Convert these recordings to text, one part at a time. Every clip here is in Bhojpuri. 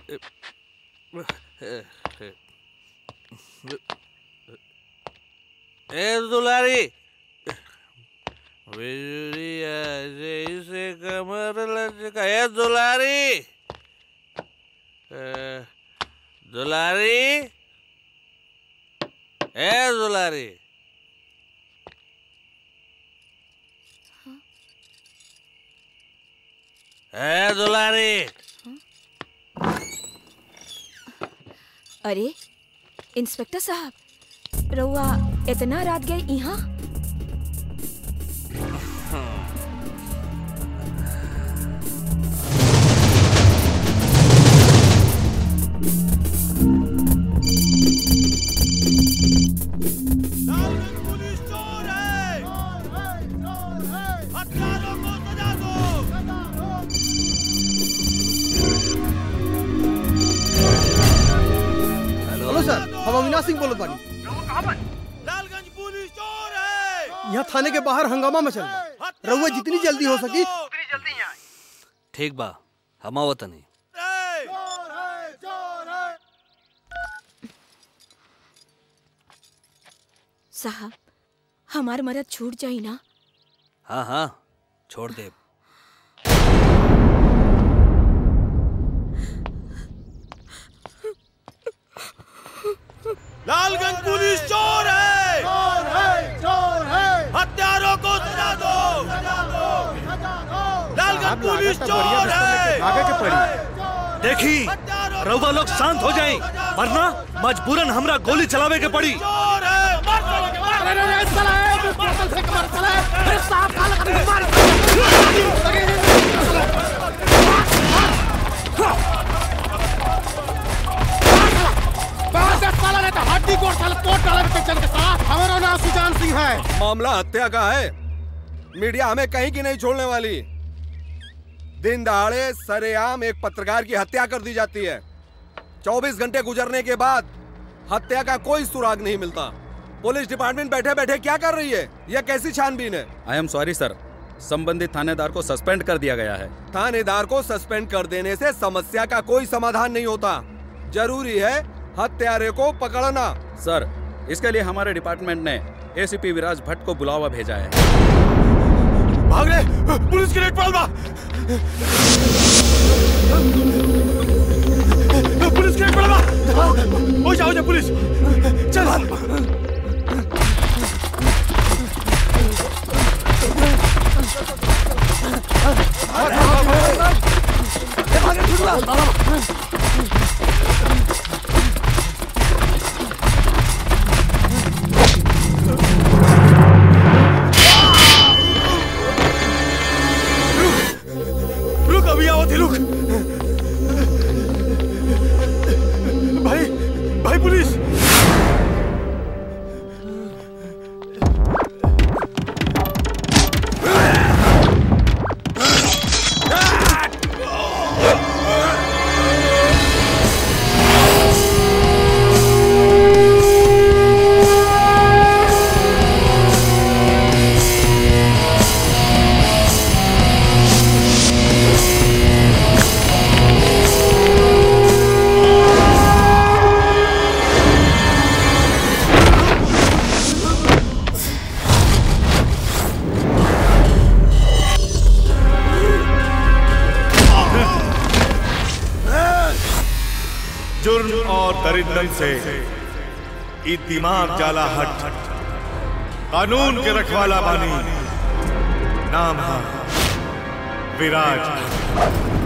ए दुलारी बिजलिया जैसे कमर लचका ए दुलारी ए, दुलारी ए दुलारी ए दुलारी अरे इंस्पेक्टर साहब रउआ इतना रात गए यहाँ हेलो सर हम अविनाश सिंह बोलत बानी यहाँ थाने के बाहर हंगामा मचल बा रउआ जितनी जल्दी हो सकी ठीक बा हम आवतनी साहब हमार मदद छूट जाई ना हाँ हाँ छोड़ दे लालगंज पुलिस चोर है चोर है चोर है हत्यारों को सजा दो लालगंज पुलिस चोर है आगे के पड़ी देखी रउआ लोग शांत हो जाए वरना मजबूरन हमरा गोली चलावे के पड़ी चोर है मार सालों के मार अरे अरे साला है तू बोतल फेंक मार साला है अरे साहब काला कर मार साला ने तो हड्डी कोट साला कोट डाला के चल के साथ हमारा नाम सुजान सिंह है मामला हत्या का है मीडिया हमें कहीं की नहीं छोड़ने वाली दिन दहाड़े सरेआम एक पत्रकार की हत्या कर दी जाती है 24 घंटे गुजरने के बाद हत्या का कोई सुराग नहीं मिलता पुलिस डिपार्टमेंट बैठे बैठे क्या कर रही है यह कैसी छानबीन है आई एम सॉरी सर संबंधित थानेदार को सस्पेंड कर दिया गया है थानेदार को सस्पेंड कर देने से समस्या का कोई समाधान नहीं होता जरूरी है हत्यारे को पकड़ना सर इसके लिए हमारे डिपार्टमेंट ने एसीपी विराज भट्ट को बुलावा भेजा है भाग रे पुलिस की रेड पड़ल बा पुलिस की रेड पड़ल बा हो जाओ जा पुलिस चल रुक अभी आओ थे रुक भाई भाई पुलिस जुर्म और दरिंदन से ई दिमाग जाला हट कानून के रखवाला बानी नाम है विराज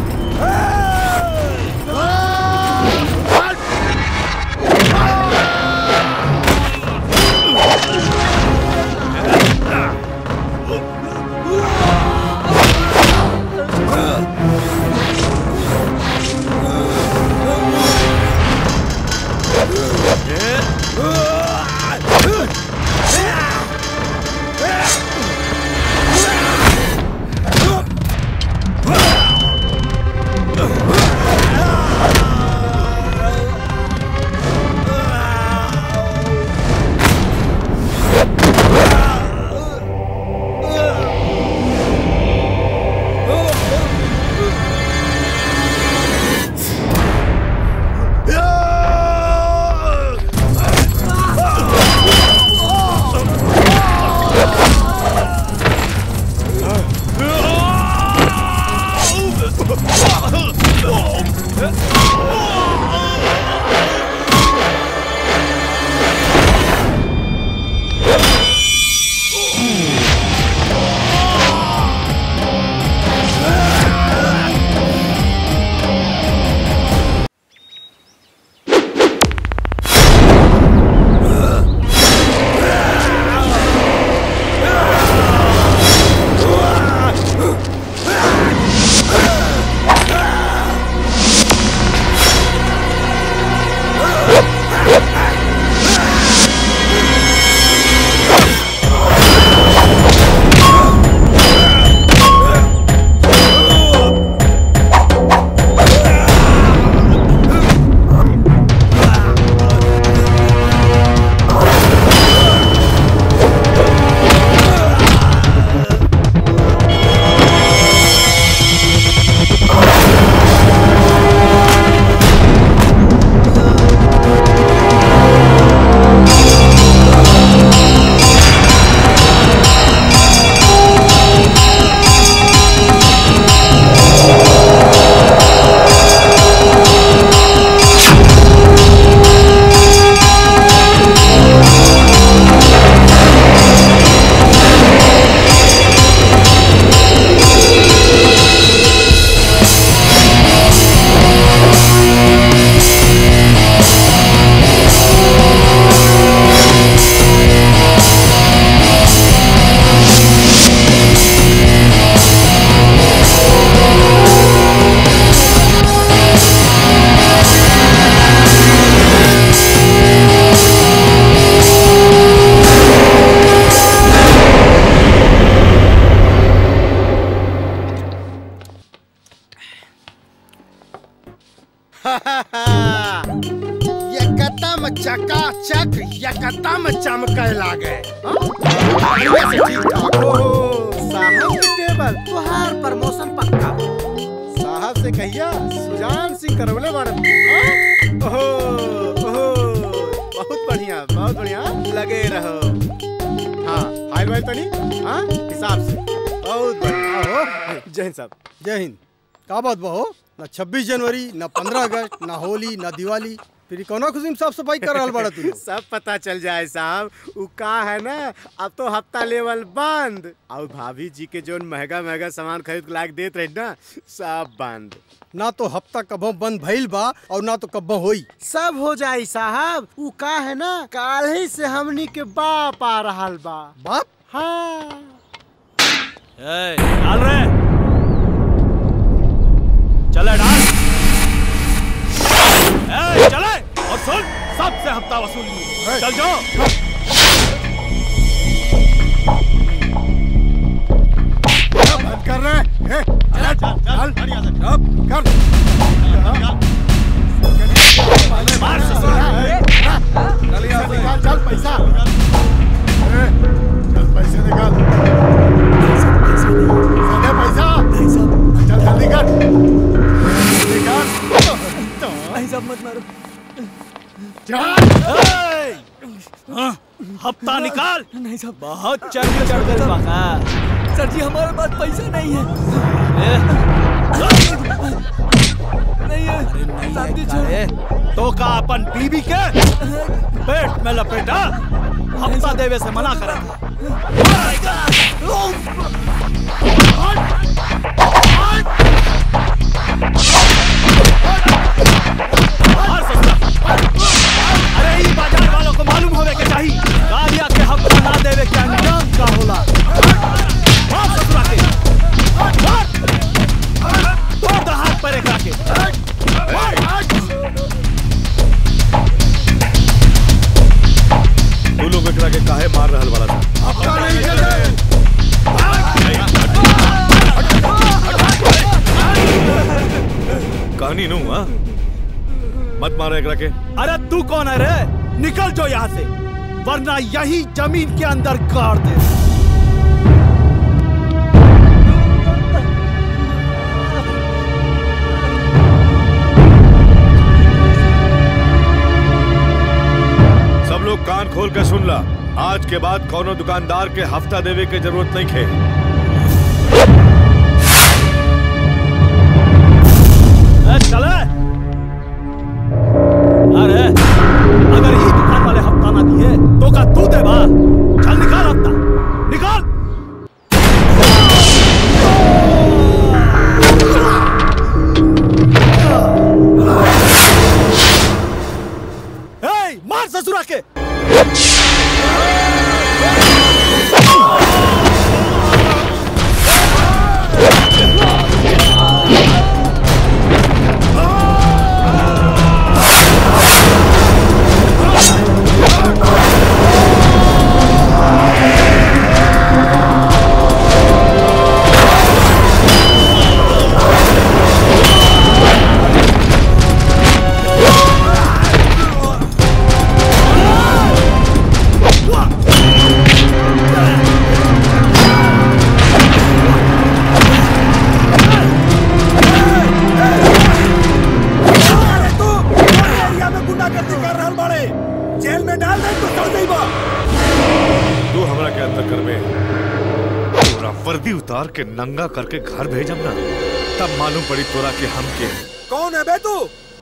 तक यकदम चमके लागे हाँ? बढ़िया से ठीक ठाक हो साहब के टेबल तुहार प्रमोशन पक्का साहब से कहिया सुजान सिंह करवले बाड़न हाँ? ओहो ओहो बहुत बढ़िया बहुत बढ़िया लगे रहो हाँ हाय भाई तनी हाँ हिसाब से बहुत बढ़िया हो जय हिंद साहब जय हिंद का बात बा हो ना 26 जनवरी ना 15 अगस्त ना होली ना दिवाली फिर ई कौना खुशी में साफ सफाई कर रहल बाड़ा तू लोग? सब पता चल जाए साहब उ का है ना अब तो हफ्ता लेवल बंद और भाभी जी के जो महंगा महंगा सामान खरीद के लाके देत रही ना सब बंद ना तो हफ्ता कबो बंद भइल बा और ना तो कब्बो होई सब हो जाई साहब उ का है ना काल ही से हमनी के बाप आ रहल बा बाप हाँ ए, डाल रहे चले डाल ए, चले और सुन सबसे हफ्ता वसूल चल जाओ बंद कर रहे हैं चल चल चल अब कर मार ससुरा निकाल चल पैसा ए, चल पैसे निकाल दे पैसा चल जल्दी कर निकाल ए, हाँ, हफ्ता निकाल नहीं साहब बहुत चढ़ चढ़ गए बाका सर जी हमारे पास पैसा नहीं है नहीं है साहब जी छोड़ तो का अपन बीबी के पेट में लपेटा हफ्ता देवे से मना करा था मार ससुरा। अरे ई बाजार वालों को मालूम होवे के चाहिए गाड़िया के हफ्ता ना देवे के अंजाम का होला मार ससुरा के मार तोड़ दे हाथ पैर एकरा के तू लोग एकरा के काहे मार रहल वाला था कहानी नू हाँ मत मारो एकरा के अरे तू कौन है रे निकल जो यहाँ से वरना यही जमीन के अंदर गाड़ दे सब लोग कान खोल के सुन ला आज के बाद कोनो दुकानदार के हफ्ता देवे के जरूरत नहीं खे ए, चले अरे अगर ये दुकान वाले हफ्ता ना दिए तो का तू दे बा चल निकाल हफ्ता निकाल ए, मार ससुरा के तू हमरा के अंदर करबे तोरा वर्दी उतार के नंगा करके घर भेजम ना तब मालूम पड़ी तोरा के हम के हैं। कौन है बे तू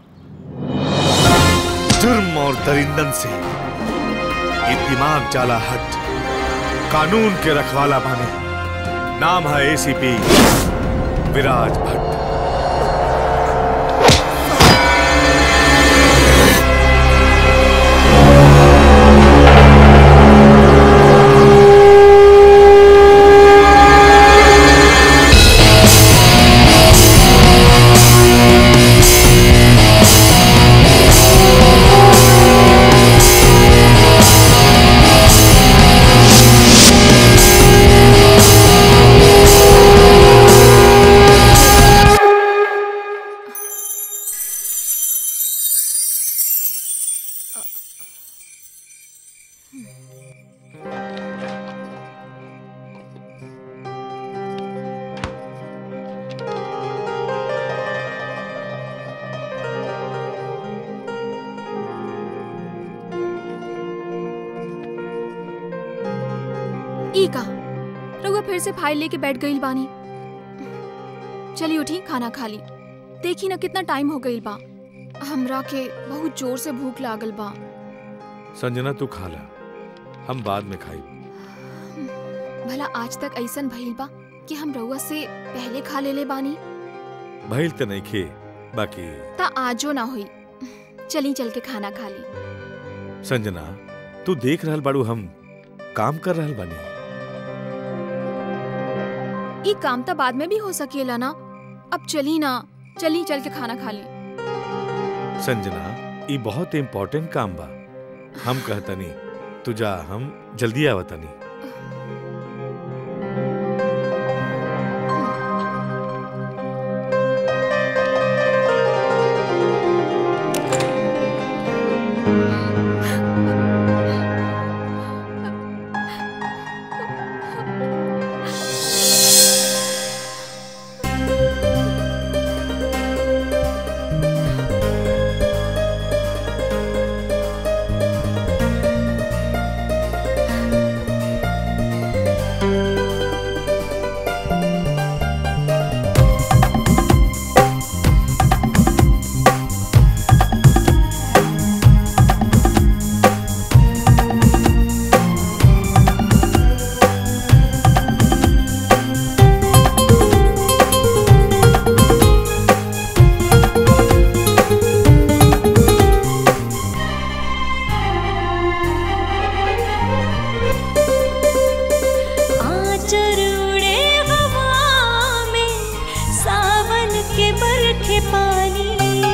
जुर्म और दरिंदन से ये दिमाग जाला हट कानून के रखवाला बने नाम है एसीपी विराज भट्ट Thank ई का रउआ फिर से फाइल लेके बैठ गईल बानी चली उठी खाना खा ली देखी ना कितना टाइम हो गईल बा हमरा के बहुत जोर से भूख लागल बा संजना तू खा ला हम बाद में खाई भला आज तक ऐसन भइल बा कि हम रउआ से पहले खा लेले बानी भइल त नहीं खे बाकी ता आजो ना हुई चली चल के खाना खा ली संजना तू देख रहल बाड़ू हम काम कर रहल बानी ई काम तो बाद में भी हो सकेला ना अब चली ना चली चल के खाना खा ली संजना ई बहुत इम्पोर्टेंट काम बा हम कहतनी तू जा हम जल्दी आवतनी आचर उड़े हवा में सावन के बरखे पानी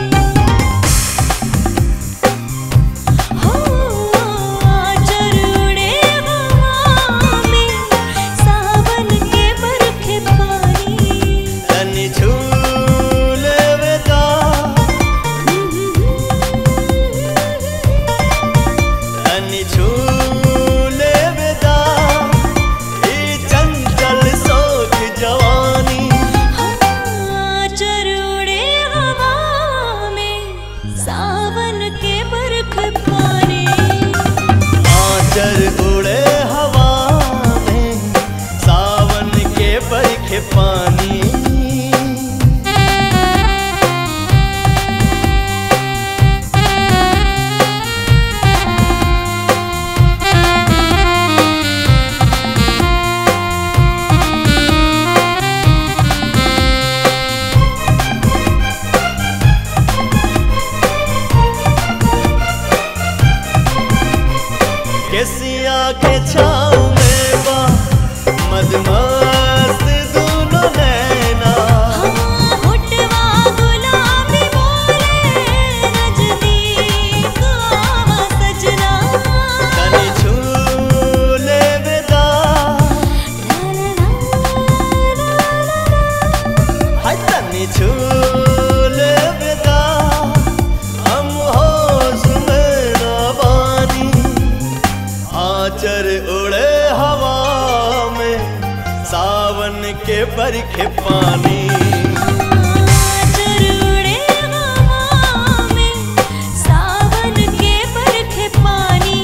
हो आचर उड़े हवा में सावन के बरखे पानी तनि झूले वेदा तनि झूले वेदा ई चंचल सोच जवानी आचर उड़े हवा में सावन के बरखे पानी आचर उड़े हवा में सावन के बरखे पानी केसिया के छाँव में बा मदमस्त दोनों नैना होठवा गुलाबी बोले नजदीक आवा सजना तनि झूले वेदा हाय तनि झूले वेदा हम होश में ना बानी आचर उड़े हवा में सावन के बरखे पानी आचर उड़े हवा में सावन के बरखे पानी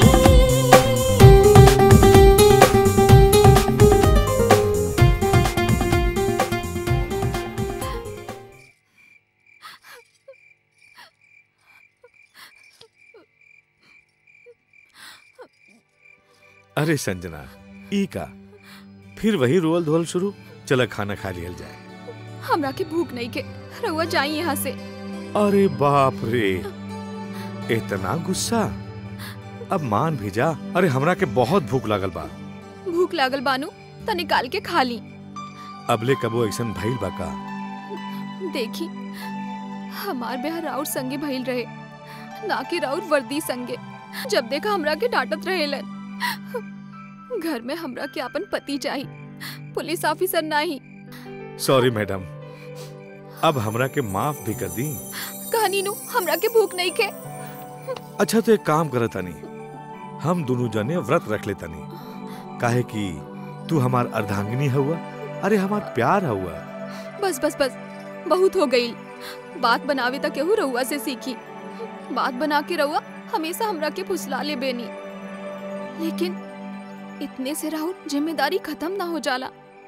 अरे संजना ई का फिर वही रोल धोल शुरू चला खाना खा लियल जाए हमरा के भूख नहीं के रउआ जाई यहाँ से अरे बाप रे इतना गुस्सा अब मान भी जा अरे हमरा के बहुत भूख लागल बा भूख लागल बानू त निकाल के खा ली अबले कबो ऐसन भइल बा का देखी हमार ब्याह राउर संगे भइल रहे ना कि राउर वर्दी संगे जब देखा हमरा के डांटत रहेलन घर में हमरा के अपन पति चाहिए पुलिस ऑफिसर नहीं सॉरी मैडम अब हमरा के माफ भी कर दी कहानी नु हमरा के भूख नहीं के अच्छा तो एक काम करत तानी हम दोनों जने व्रत रख ले तनी काहे कि तू हमार अर्धांगिनी हुआ अरे हमार प्यार हुआ बस बस बस बहुत हो गई बात बनावे तक केहू रहुआ से सीखी बात बना के रहुआ हमेशा हमरा के फुसला ले बेनी लेकिन इतने से राहुल जिम्मेदारी खत्म ना हो जाला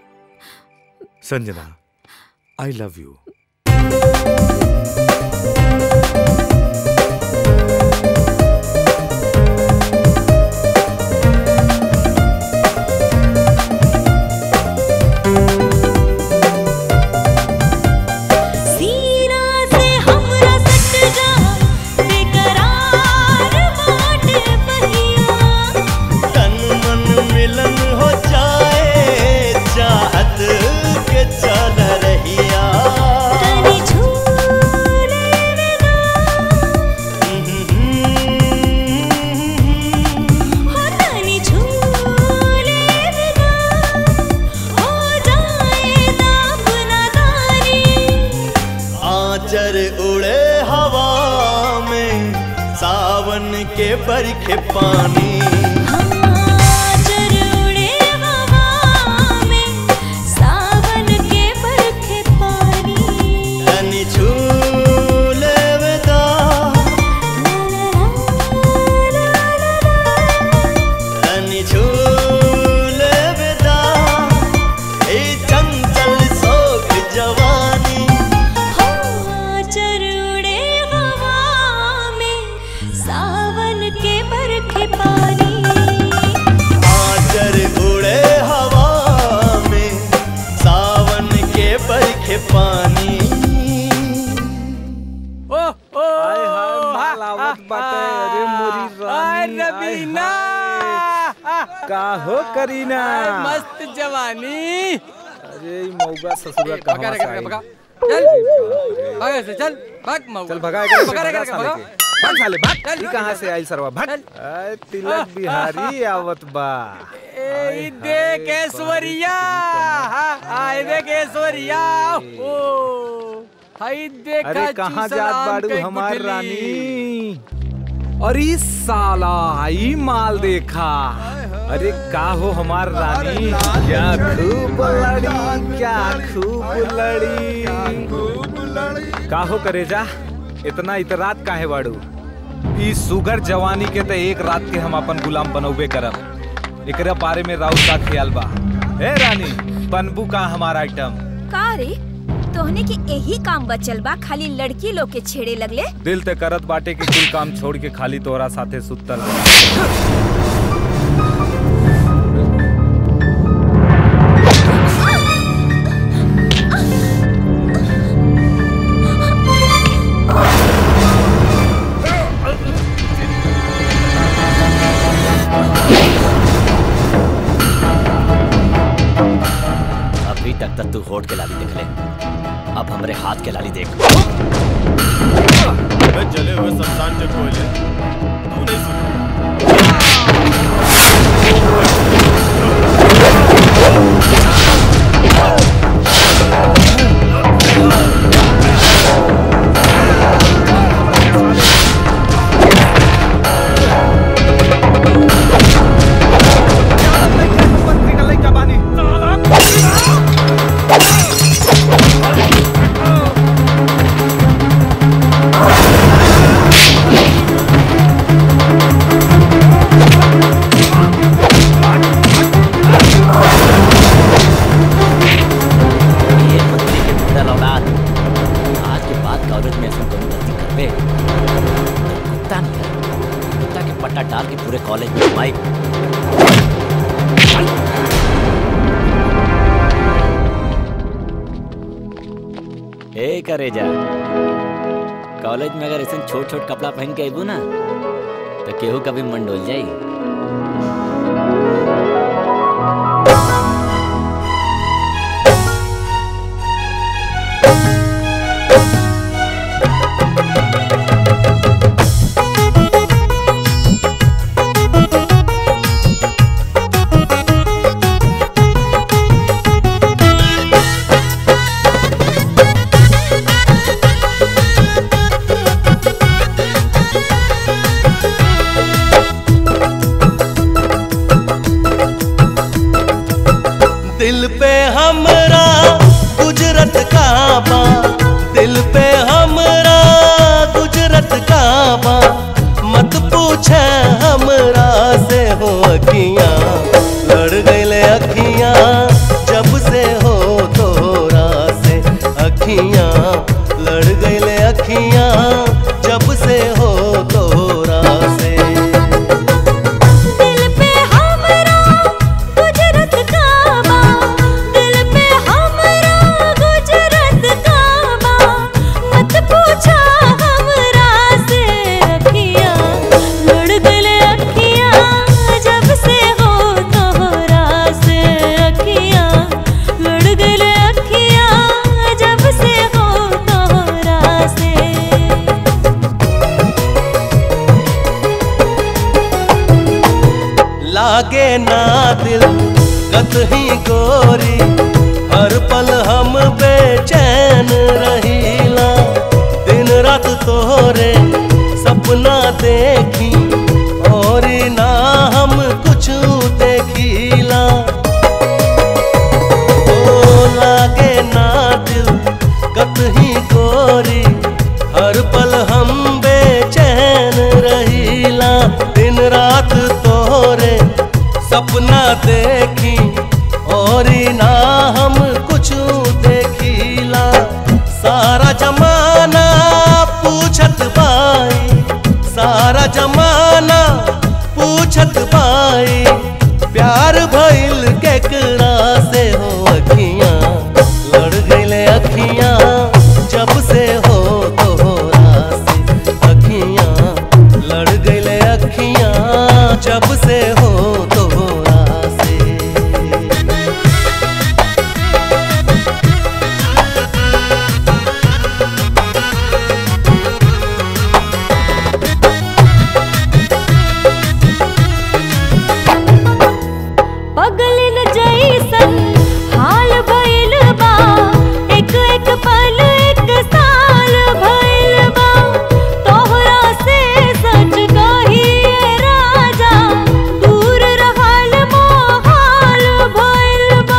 संजना आई लव यू सीना से हमरा सट जा बेकरार बाट बहिया तन मन मिलन हो जाए चाहत के चल रहिया तनी झूले हो तनी झूले बिना हो जाए दाप नादानी आचर उड़े हवा में सावन के बरखे पानी आचर उड़े हवा में सावन के बरखे पानी तनी झूले वेदा तनी झूले वेदा ए चंचल सोख जवानी आचर उड़े हवा में सावन के बरखे पानी आचर उड़े हवा में सावन के बरखे पानी ओ ओ मालावत बाटे अरे मोरी रानी रबीना का हो करीना मस्त जवानी अरे ई मौगा ससुरा भगा कहां रे, से भगा, आई भगा। चल भाग ऐसे चल भाग मऊ चल भगा एकरे से, भगा रे, भगा भगा, साले भगा। के। भाग साले भाग चल, ई कहां से आई सरवा भाग आय तिलक बिहारी आवत बा ए देख ऐश्वर्या हाँ, आए देख ऐश्वर्या ओ हाय देखा अरे कहाँ चूसल जात आम बाड़ू के हमार गुठली। रानी अरे साला ई माल देखा अरे का हो हमार रानी क्या खूब लड़ी क्या खूब लड़ी का हो करे जा इतना इतरात काहे बाड़ू ई सुगर जवानी के त एक रात के हम अपन गुलाम बनौबे करब एकरा बारे में राउत का ख्याल बा ए रानी बनबू का हमार आइटम का रे तोहने के यही काम बचल बा खाली लड़की लोग के छेड़े लगले दिल ते करत बाटे कि कुल काम छोड़ के खाली तोरा साथे सुतल रहे। अभी तक तक तू होठ के लाली देख ले अब हमरे हाथ के लाली देख जले हुए शमशान के कोयले तू नहीं सुन ये मंत्री के मुंडल औलाद आज के बाद कॉलेज में ऐसा कौन गलती करबे तो कुत्ता नहीं है कुत्ता के पट्टा डाल के पूरे कॉलेज में घुमाई ए करे जा कॉलेज में अगर ऐसे छोट छोट कपड़ा पहन के अबू ना तो केहू कभी मन डोल जाई Thank अखियां लड़ गईले अखियां जब से हो तोरा से अखियां लड़ गईले अखियां जब से हो तोरा से दिल पे हमरा गुजरत काबा दिल पे हमरा गुजरत काबा मत पूछा हमरा से अखियां लड़ गले अखियां जब से हो तोहरा से अखियां लड़ गले अखियां जब से हो तोहरा से लागे ना दिल कतही गोरी हर पल हम बेचैन रहीला दिन रात तोहरे सपना देखी और ना हम कुछ देखीला ओ लागे ना दिल कतही गोरी हर पल हम बेचैन रहीला दिन रात तोरे सपना देखी और ना हम कुछ देखीला सारा जमाना पूछत बाई सारा जमाना पूछत बाई प्यार भइल केकरा से हो अखियां लड़ गईले अखियां जब से हो तोहरा से अखियां लड़ गईले अखियां जब से हो तोहरा से पगलिन जैसन हाल भइल बा एक एक पल एक साल भइल बा तोहरा से सच कहिए राजा दूर रहल मोहाल भइल बा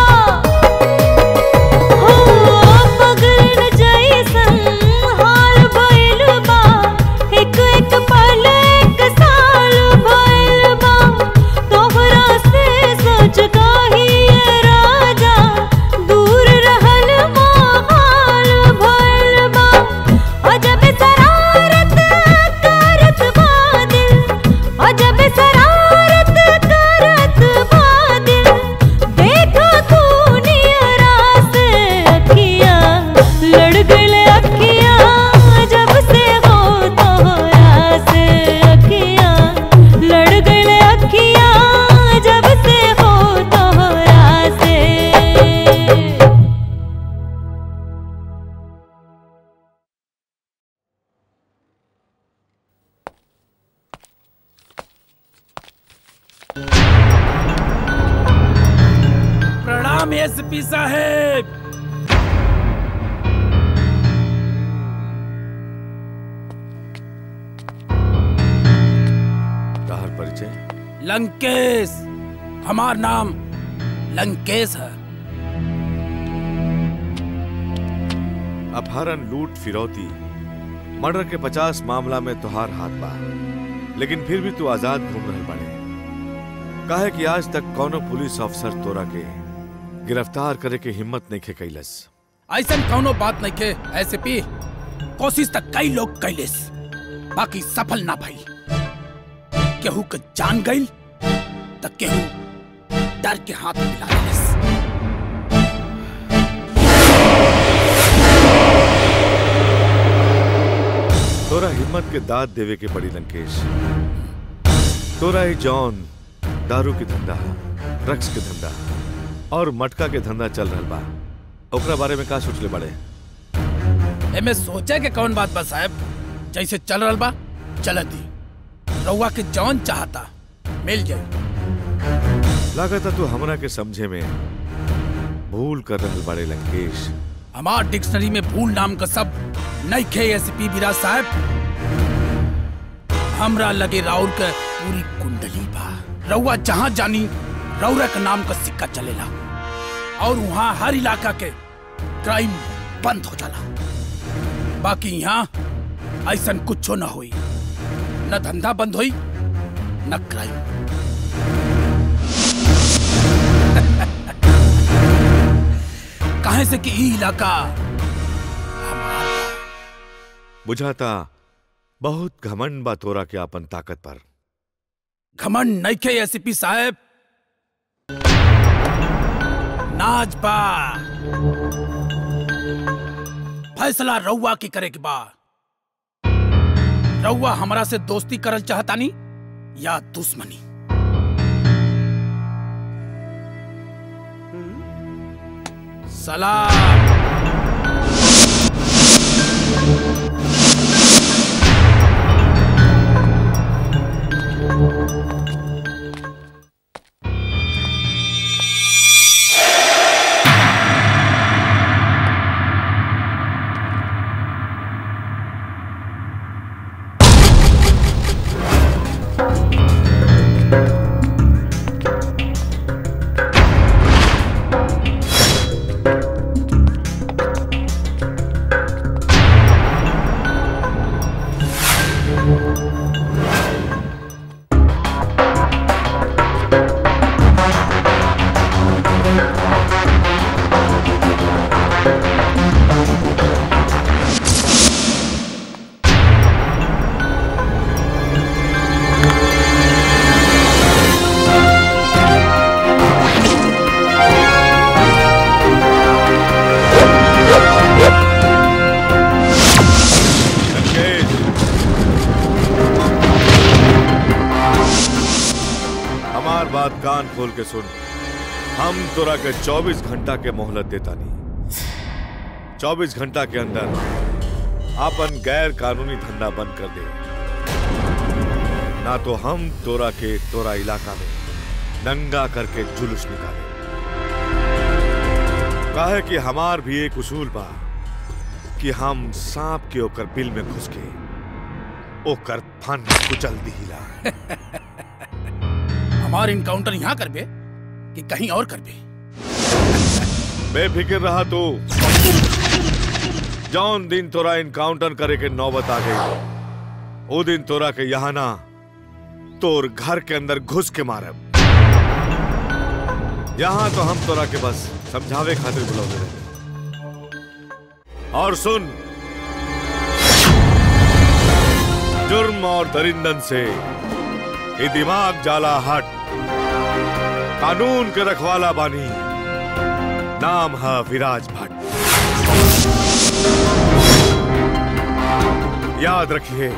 हो पगलिन जैसन हाल भइल बा एक एक पल एक साल भइल बा तोहरा से सच कहिए राजा दूर रहल मोहाल भइल बा अजब शरारत करत बा दिल अजब शरारत करत बा दिल देखो तू नियरा से अखियां लड़ गईले अखियां जब से हो तोहरा से अखियां लड़ गईले अखियां जब से हो तोहरा से प्रणाम एसपी साहेब तहार परिचय लंकेश हमार नाम लंकेश है अपहरण लूट फिरौती मर्डर के पचास मामला में तुहार हाथ बा लेकिन फिर भी तू आजाद घूम रहे बड़े काहे कि आज तक कौनो पुलिस अफसर तोरा के गिरफ्तार करे के हिम्मत नहीं खे कैलस ऐसा कौनो बात नहीं के ऐसे पी कोशिश तक कई लोग कैलिस बाकी सफल ना भई केहू के जान गई त केहू डर के हाथ मिला लेलिस तोरा हिम्मत के दाद देवे के पड़ी लंकेश तोरा ही जॉन दारू के धंधा ड्रग्स के धंधा और मटका के धंधा चल रहा बा ओकरा बारे में का सोचले बड़े एमे सोचे के कौन बात बा साहब जैसे चल रहल बा चलत दी रउआ के जौन चाहता मिल जाई लागता तू हमरा के समझे में भूल कर रहल बड़े लंकेश हमार डिक्शनरी में भूल नाम का सब नहीं खे एसपी विराज साहब हमरा लगे राउर के पूरी कुंडली बा रउआ जहाँ जानी रउरा के नाम का सिक्का चलेला और वहाँ हर इलाका के क्राइम बंद हो जाला बाकी यहाँ ऐसा कुछ न होई न धंधा बंद होई न क्राइम काहे से कि ई इलाका बुझाता बहुत घमंड बा तोरा के अपन ताकत पर घमंड नइखे एसपी साहब नाच बा फैसला रउआ की करे के बा रउआ हमरा से दोस्ती करल चाहतानी या दुश्मनी सलाम हमार बात कान खोल के सुन हम तोरा के 24 घंटा के मोहलत देता नहीं 24 घंटा के अंदर अपन गैर कानूनी धंधा बंद कर दे ना तो हम तोरा के तोरा इलाका में नंगा करके जुलूस निकाले काहे कि हमार भी एक उसूल बा कि हम सांप के ओकर बिल में घुस के ओकर फन कुचल दिहिला हमार इनकाउंटर यहाँ करबे कि कहीं और करबे बेफिक्र रहा तू जौन दिन तोरा इनकाउंटर करे के नौबत आ गई वो दिन तोरा के यहाँ ना तोर घर के अंदर घुस के मारब यहाँ तो हम तोरा के बस समझावे खातिर बुलावे रहे और सुन जुर्म और दरिंदन से ये दिमाग जाला हट कानून के रखवाला बानी नाम है विराज भट्ट याद रखिए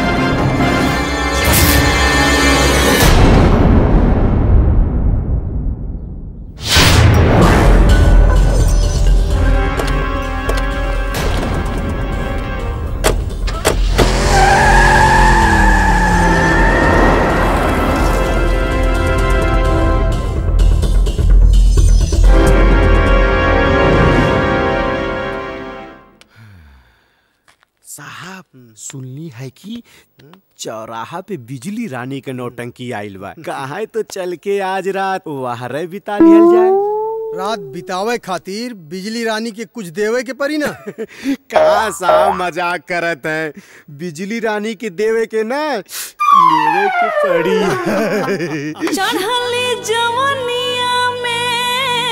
साहब सुनली है कि चौराहा पे बिजली रानी के नौटंकी आइल बा कहा तो चल के आज रात वहरे बिता लिहल जाए रात बितावे खातिर बिजली रानी के कुछ देवे के परी ना का साहब मजाक करत है बिजली रानी के देवे के ना लेवे के पड़ी चढ़ली जवनिया में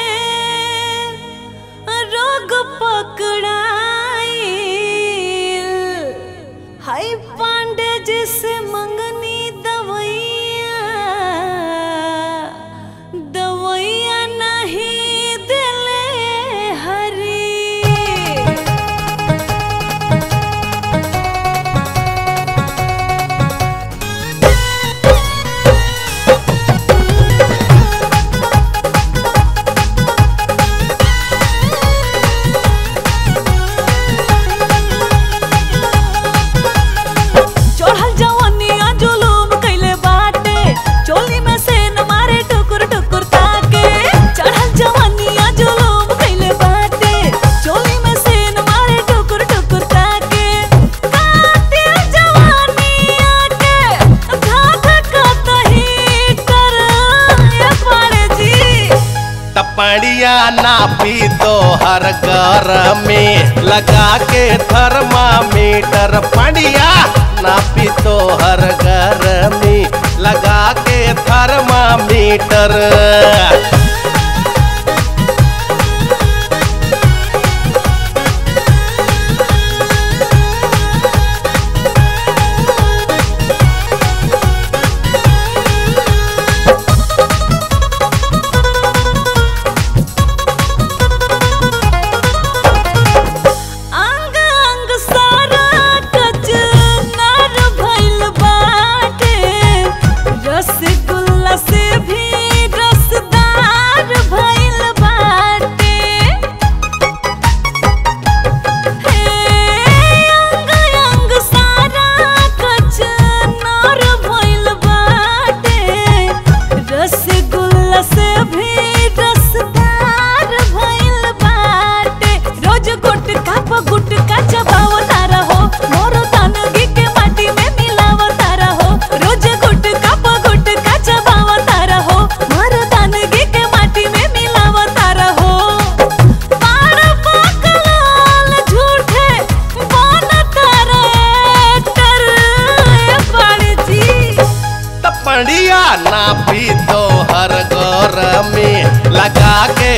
रोग पकड़ाई हाय पांडे जिसे मंगनी दवैया दवैया नहीं दिले हरी चढ़ल जवनिया जुलूम कैले बाटे चोली में से न मारे टुकुर टुकुर ताके चढ़ल जवनिया जुलूम कैले बाटे चोली में से न मारे टुकुर टुकुर ताके कातिल जवानिया के धाक कतही कर ये पाड़े जी टपड़िया नापी तो हर घर में लगा के थर्मामीटर पड़िया नापी तो हर घर में लगा के थर्मामीटर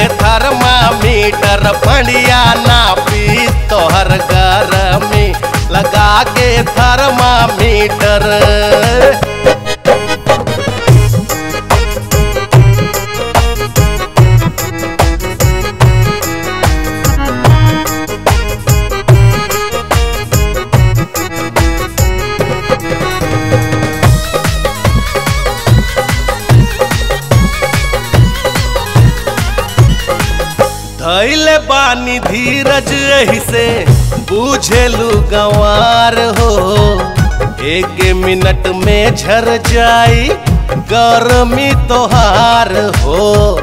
थर्मामीटर बढ़िया नापी तोहर गरमी लगा के थर्मामीटर धैले बानी धीरज एही से बुझेलू गंवार हो एक मिनट में झर जाई गर्मी तोहार हो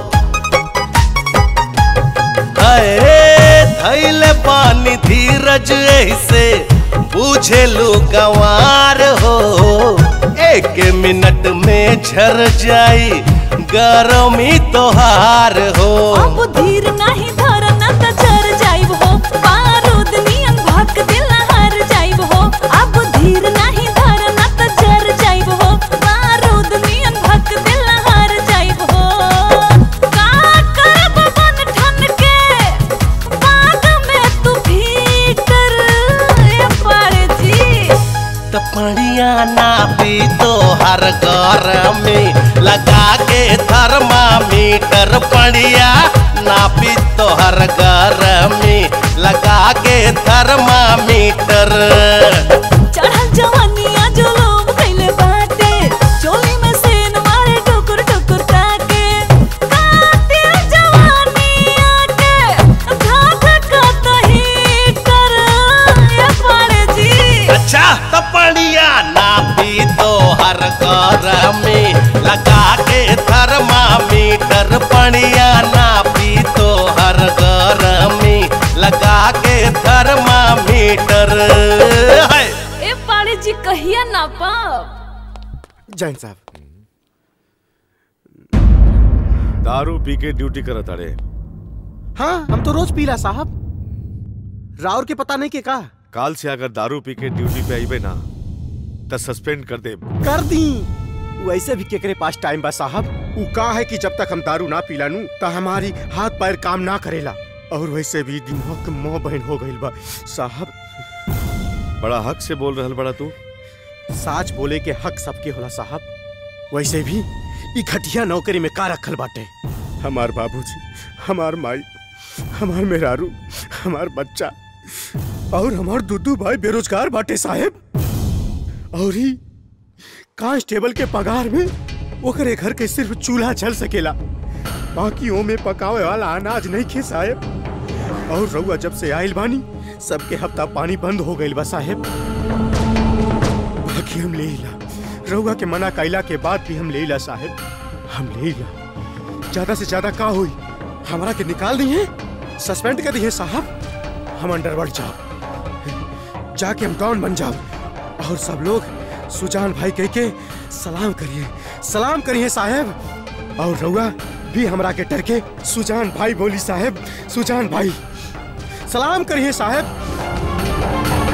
अरे धैले बानी धीरज एही से बुझेलू गंवार हो एक मिनट में झर जाई गर्मी तोहार हो अब धीर नाही धरना त चर जाइब हो बारूद नियन भक दिल हर जाइब हो अब धीर नाही धरना त चर जाइब हो बारूद नियन भक दिल हर जाइब हो का करब बन ठन के बाग में तू भीतर ए पड़ जी तपड़िया नापी तोहर घर में लगा के थर्मामीटर पड़िया नापी तोहर घर में लगा के थर्मामीटर चढ़ल जवानिया जो लोग कैले बाटे चोली में सेन मारे टुकुर टुकुर ताके कातिल जवानिया के धाक कतही कर ये पड़े जी अच्छा तपड़िया नापी तोहर घर में लगा के थर्मामीटर पड़िया नापी तोहर घर में लगा के थर्मामीटर है ए पड़े जी कहिया ना पाप जैन साहब दारू पी के ड्यूटी करत अड़े हाँ हम तो रोज पीला साहब राउर के पता नहीं के का काल से अगर दारू पी के ड्यूटी पे आईबे ना तो सस्पेंड कर दे कर दी वैसे भी केकरे पास टाइम बा साहब उ का है कि जब तक हम दारू ना पीला नू त हमारी हाथ पैर काम ना करेला और वैसे भी दिमाग के मोह बहन हो गइल बा साहब बड़ा हक से बोल रहल बड़ा तू साच बोले के हक सबके होला साहब वैसे भी ई घटिया नौकरी में का रखल बाटे हमार बाबूजी हमार माई हमार मेहरारू हमार बच्चा और हमार दुदू भाई बेरोजगार बाटे साहेब और ही कांस्टेबल के पगार में ओकरे घर के सिर्फ चूल्हा चल सकेला बाकी ओ में पकावे वाला अनाज नहीं खे साहेब और रउआ जब से आइल बानी सबके हफ्ता पानी बंद हो गइल बा साहेब बाकी हम ले ला रउआ के मना कैला के बाद भी हम ले ला साहेब हम ले ला ज्यादा से ज्यादा का हुई हमरा के निकाल दिए सस्पेंड कर दिए साहब हम अंडरवर्ल्ड जाओ जाके हम डॉन बन जाओ और सब लोग सुजान भाई कह के सलाम करिए सलाम करिए साहेब और रउआ भी हमरा के डर के सुजान भाई बोली साहेब सुजान भाई सलाम करिए साहेब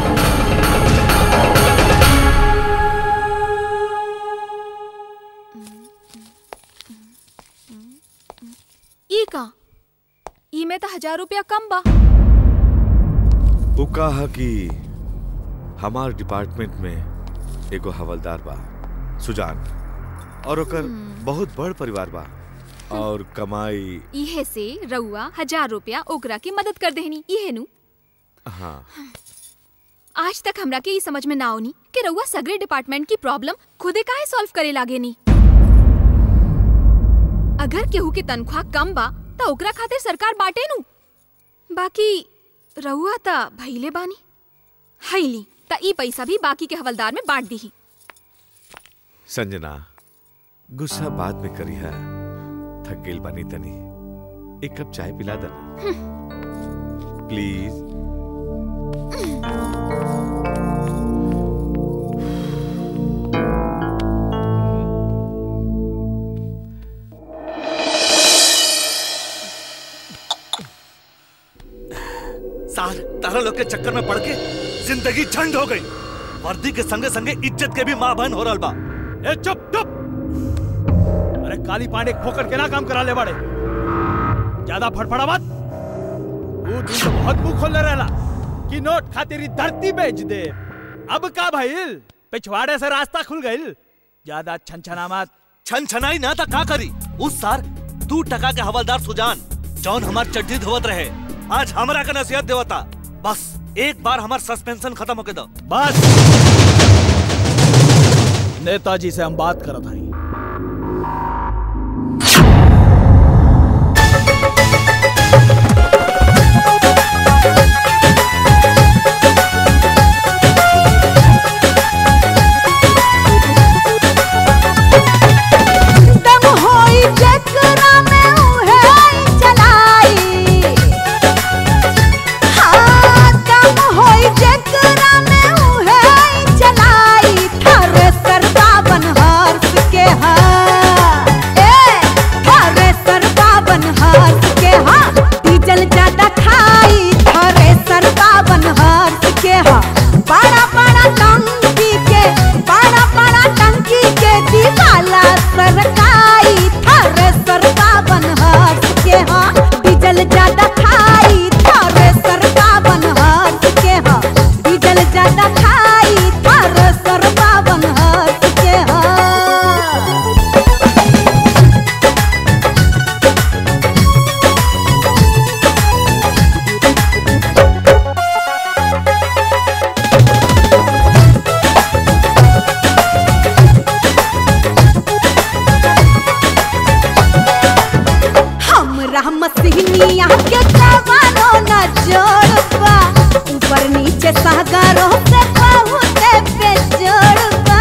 ई का ई में तो हजार रुपया कम बा वो कहा कि हमार डिपार्टमेंट में एगो हवलदार बा सुजान और ओकर बहुत बड़ परिवार बा और कमाई इहे से रउआ हजार रुपया ओकरा की मदद कर देहनी इहे नु हाँ आज तक हमरा के ई समझ में ना आवनी कि रउआ सगरे डिपार्टमेंट की प्रॉब्लम खुदे काहे सॉल्व करे लागे नी अगर केहू के तनख्वाह कम बा त ओकरा खातिर सरकार बाटे नु बाकी रउआ त भइले बानी हईली त ई पैसा भी बाकी के हवलदार में बांट दीही संजना गुस्सा बाद में करी है थक गेल बानी तनी एक कप चाय पिला देना प्लीज साल तारा लोग के चक्कर में पड़ के जिंदगी झंड हो गई वर्दी के संगे संगे इज्जत के भी मां बहन हो रहा बा ए चुप चुप अरे काली पांडे खोकर के ना काम करा ले बाड़े ज्यादा फड़फड़ा मत वो दिन तो बहुत मुंह खोलने रहला कि नोट खातिर ई धरती बेच दे अब का भइल पिछवाड़े से रास्ता खुल गइल ज्यादा छनछना मत छन छनाई ना था का करी उस सार दू टका के हवलदार सुजान जौन हमार चड्डी धोवत रहे आज हमरा का नसीहत देवता बस एक बार हमार सस्पेंशन खत्म होके दो बस नेताजी से हम बात करत हई दम होई जकरा में उहे चलाई हाँ दम होई जकरा में उहे चलाई थारे सरदा बनहर्ष के हाँ ए थारे सरदा बनहर्ष के हाँ डीजल ज्यादा खाई थारे सरदा बनहर्ष के हाँ बड़ा बड़ा टंकी के बड़ा बड़ा टंकी के दीवाला सरकाई थारे सरदा बनहर्ष के हाँ डीजल ज्यादा खाई थारे सरदा बनहर्ष के हाँ डीजल ज्यादा खाई थारे सरदा बनहर्ष के हाँ हमरा मसीनिया के जवानो न जोड़बा ऊपर नीचे सागरों से बहुत बेजोड़बा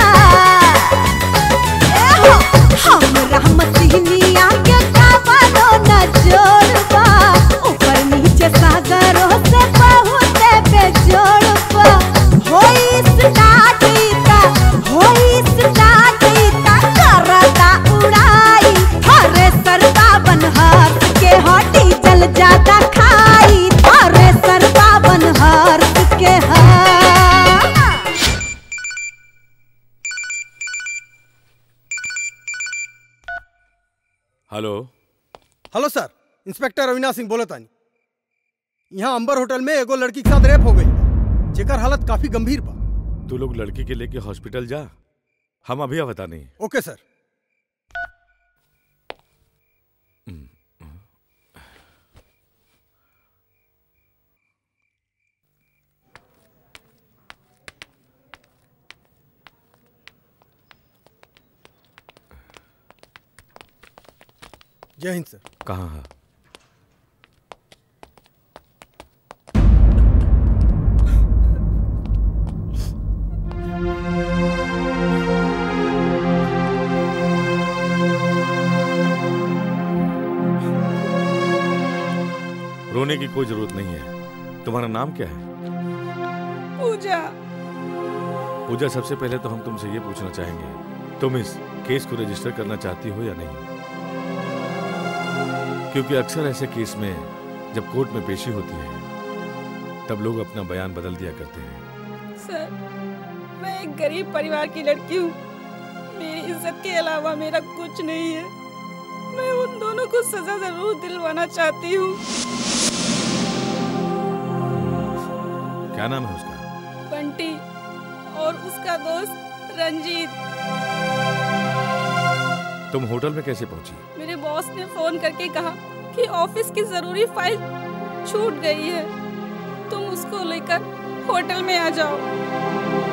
ए हो, हमरा मसीनिया के जवानो न जोड़बा ऊपर नीचे सागरों से बहुत बेजोड़बा होई स्टार्ट इता होई स्टार्ट इता करता उड़ाई हरे सरदा बनहर के हटी जल ज्यादा खाई हरे सरदा बनहर के हाँ hello hello sir inspector Avinash Singh बोलत आनी यहाँ अंबर होटल में एगो लड़की के साथ रेप हो गई जेकर हालत काफी गंभीर बा तू लोग लड़की के लेके हॉस्पिटल जा हम अभी बता नहीं ओके सर जय हिंद सर कहाँ है रोने की कोई जरूरत नहीं है तुम्हारा नाम क्या है पूजा पूजा सबसे पहले तो हम तुमसे ये पूछना चाहेंगे तुम इस केस को रजिस्टर करना चाहती हो या नहीं क्योंकि अक्सर ऐसे केस में जब कोर्ट में पेशी होती है तब लोग अपना बयान बदल दिया करते हैं सर मैं एक गरीब परिवार की लड़की हूँ मेरी इज्जत के अलावा मेरा कुछ नहीं है मैं उन दोनों को सजा जरूर दिलवाना चाहती हूँ क्या नाम है उसका बंटी और उसका दोस्त रंजीत तुम होटल में कैसे पहुंची मेरे बॉस ने फोन करके कहा कि ऑफिस की जरूरी फाइल छूट गई है तुम उसको लेकर होटल में आ जाओ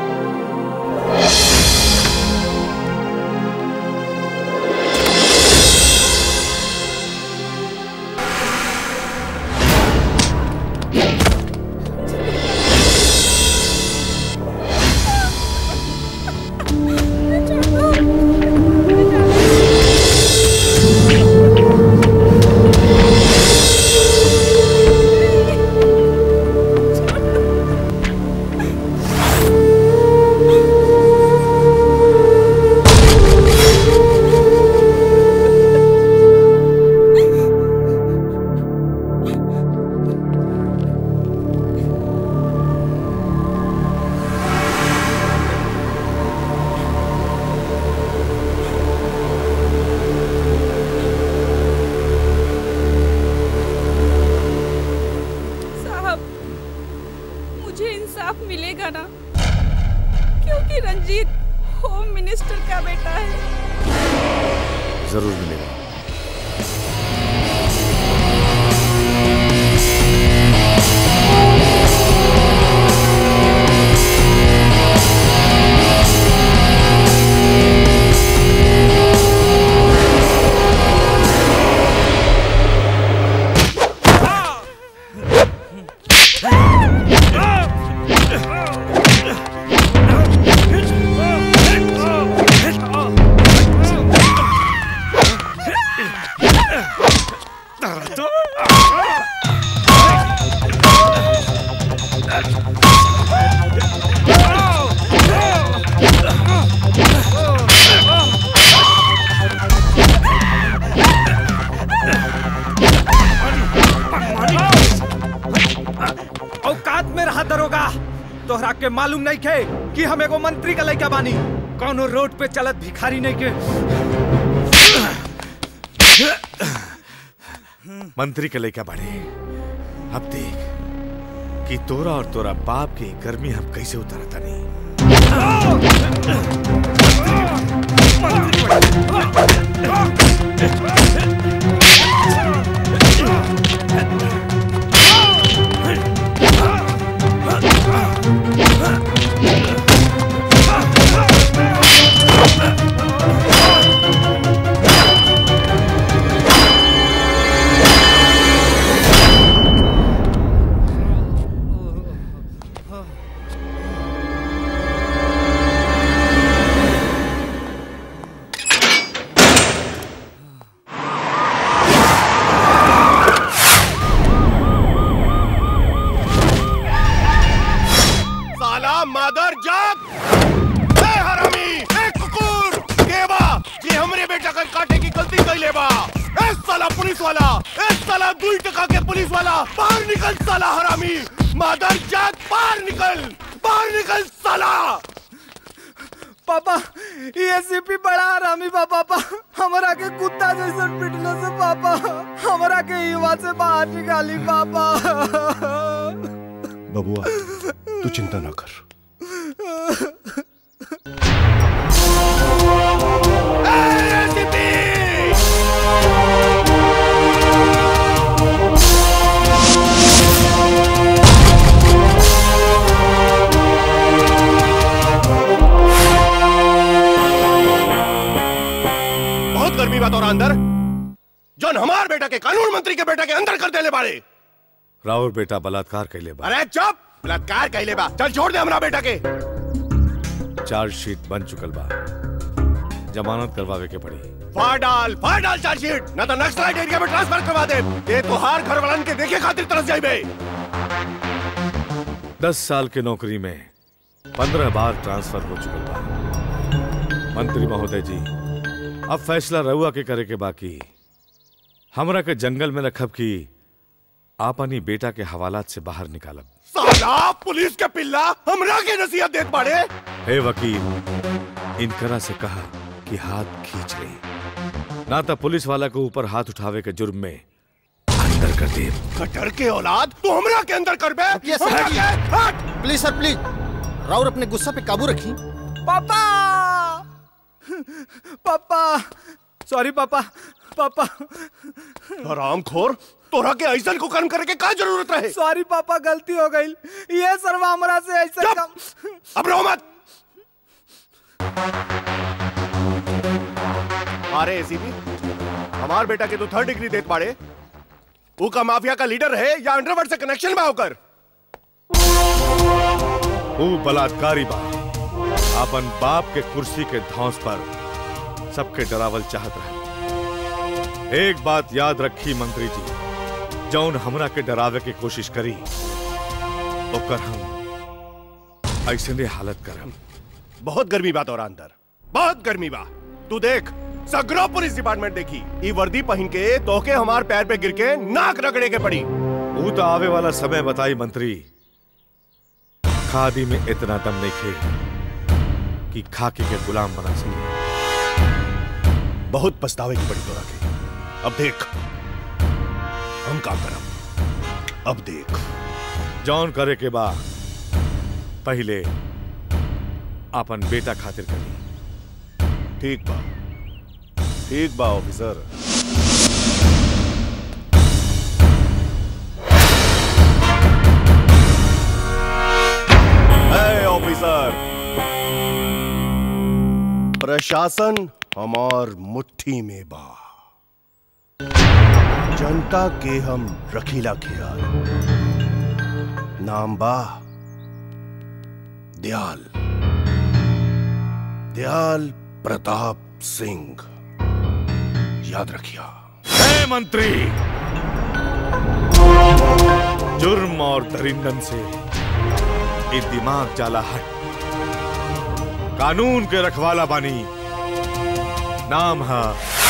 Thank का बेटा है जरूर मिलेगा औकात में रहा दरोगा तोहरा के मालूम नहीं खे कि हम एगो मंत्री का लड़का बानी कौनो रोड पे चलत भिखारी नहीं के मंत्री के लेकर बढ़े अब देख कि तोरा और तोरा बाप की गर्मी हम कैसे उतारता नहीं साला मादर जाग ए हरामी ए कुकुर केबा जे हमरे बेटा का काटे की गलती कैले बा ए साला पुलिस वाला ए साला दुई टका के पुलिस वाला बाहर निकल साला हरामी मादर जाग बाहर निकल बाहर निकल साला पापा ये सीपी बड़ा हरामी बा पापा हमरा के कुत्ता जैसन पिटले से पापा हमरा के युवा से बाहर निकाली पापा बबुआ तू चिंता ना कर बहुत गर्मी बात और अंदर जौन हमार बेटा के कानून मंत्री के बेटा के अंदर कर देले बाड़े राउर बेटा बलात्कार कैले बा अरे चुप बलात्कार कैले बा चल छोड़ दे हमरा बेटा के चार्जशीट बन चुकल बा जमानत करवावे के पड़ी फाड़ डाल फाड़ डाल चार्जशीट ना तो नक्सलाइट एरिया में ट्रांसफर करवा दे ये तोहार घर वालन के देखे खातिर तरस जाइबे दस साल के नौकरी में पंद्रह बार ट्रांसफर हो चुकल बा मंत्री महोदय जी अब फैसला रहुआ के करे के बाकी हमरा के जंगल में रखब की आपनी बेटा के हवालात से बाहर निकालब साला पुलिस के पिल्ला हमरा के नसीहत देत बाड़े हे वकील इनकरा से कहा कि हाथ खींच ले ना तो पुलिस वाला को ऊपर हाथ उठावे के जुर्म में अंदर कर दे कटर के औलाद तू हमरा के अंदर कर बे ये सर, हमरा के- हट! प्लीज सर प्लीज राउर अपने गुस्सा पे काबू रखी पापा पापा सॉरी पापा पापा हराम खोर तोरा के ऐसन को कर्म करे के का जरूरत रहे सॉरी पापा गलती हो गई ये सरवा हमरा से ऐसा काम अब रो मत अरे एसीपी हमार बेटा के तो थर्ड डिग्री देत बाड़े वो का माफिया का लीडर है या अंडरवर्ल्ड से कनेक्शन में होकर वो बलात्कारी बा अपन बाप के कुर्सी के धौंस पर सबके डरावल चाहत रहे एक बात याद रखी मंत्री जी जौन हमरा के डरावे के कोशिश करी ओकर हम ऐसने हालत करम बहुत गर्मी बात और अंदर बहुत गर्मी बा तू देख सगरो पुलिस डिपार्टमेंट देखी ई वर्दी पहन के तोके हमार पैर पे गिर के नाक रगड़े के पड़ी वो तो आवे वाला समय बताई मंत्री खादी में इतना दम नहीं खे कि खाकी के गुलाम बना सके बहुत पछतावे की पड़ी तोरा के अब देख हम का करब अब देख जौन करे के बा पहले अपन बेटा खातिर करी ठीक बा ठीक बा ऑफिसर है ऑफिसर प्रशासन हमार मुट्ठी में बा जनता के हम रखीला ख्याल नाम बा दयाल दयाल प्रताप सिंह याद रखिया है मंत्री जुर्म और दरिंदन से ये दिमाग जाला हट कानून के रखवाला बानी नाम है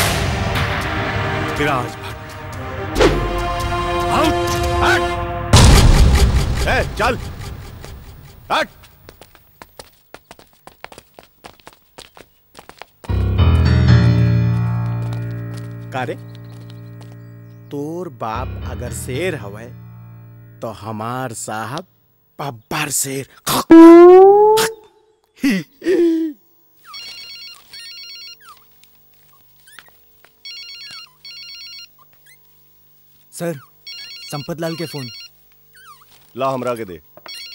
विराज भट्ट आउट हट ए, चल हट कारे तोर बाप अगर शेर हवे तो हमार साहब बब्बर शेर सर संपत लाल के फोन ला हमरा के दे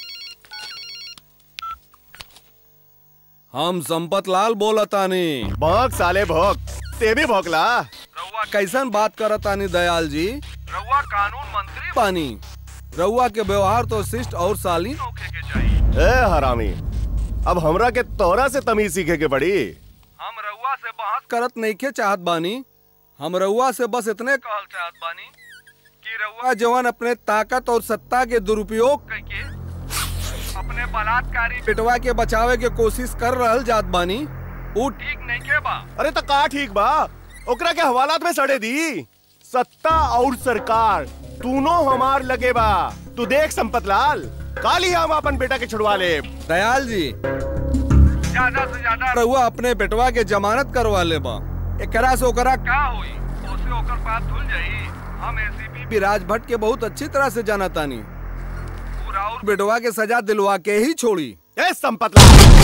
हम संपत लाल बोलतानी भोग साले भोग ते भी भोगला रउआ कैसन बात करतानी दयाल जी रउआ कानून मंत्री बानी रउआ के व्यवहार तो शिष्ट और शालीन होखे के चाहिए ए हरामी अब हमरा के तोरा से तमीज सीखे के पड़ी हम रउआ से बात करत नहीं के चाहत बानी हम रउआ से बस इतने कहल चाहत बानी कि रउआ जवान अपने ताकत और सत्ता के दुरुपयोग करके अपने बलात्कारी पिटवा के बचावे के कोशिश कर रहल जात बानी वो ठीक नहीं के बा अरे तो का ठीक बा ओकरा के हवालात में सड़े दी सत्ता और सरकार दोनों हमार लगे बा तू देख संपत लाल काली हम अपन बेटा के छुड़वा ले दयाल जी ज्यादा से ज्यादा रउआ अपने बेटवा के जमानत करवा ले बा एकरा से ओकरा का होई ओसे ओकर बात धुल जाई हम एसीपी विराज भट्ट के बहुत अच्छी तरह से जाना तानी पूरा और बेटवा के सजा दिलवा के ही छोड़ी ए संपत लाल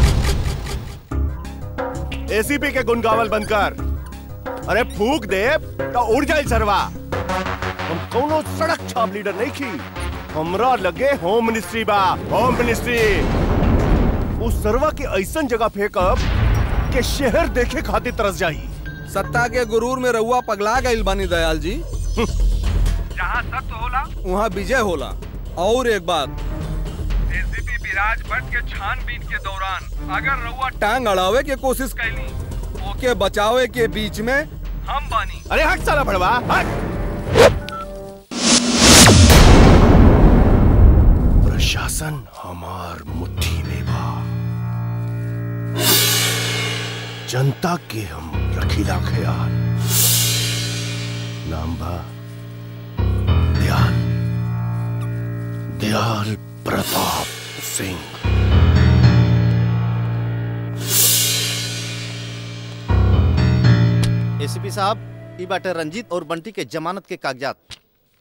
एसीपी के गुण गावल बंद कर अरे फूक दे तो उड़ जाए सरवा हम कोनो सड़क छाप लीडर नहीं की हमरा लगे होम मिनिस्ट्री बा होम मिनिस्ट्री उस सरवा के ऐसन जगह फेंकब के शहर देखे खातिर तरस जाई सत्ता के गुरूर में रउआ पगला गईल बानी दयाल जी जहाँ सत्य होला वहाँ विजय होला और एक बात एसीपी विराज भट्ट के छानबीन के दौरान अगर रउआ टांग अड़ावे के कोशिश कैली ओके बचावे के बीच में हम बानी अरे हट साला भड़वा हट प्रशासन हमार मुट्ठी में बा जनता के हम रखीला ख्याल नाम बा दयाल दयाल प्रताप सिंह एसीपी साहब ई बाटे रंजीत और बंटी के जमानत के कागजात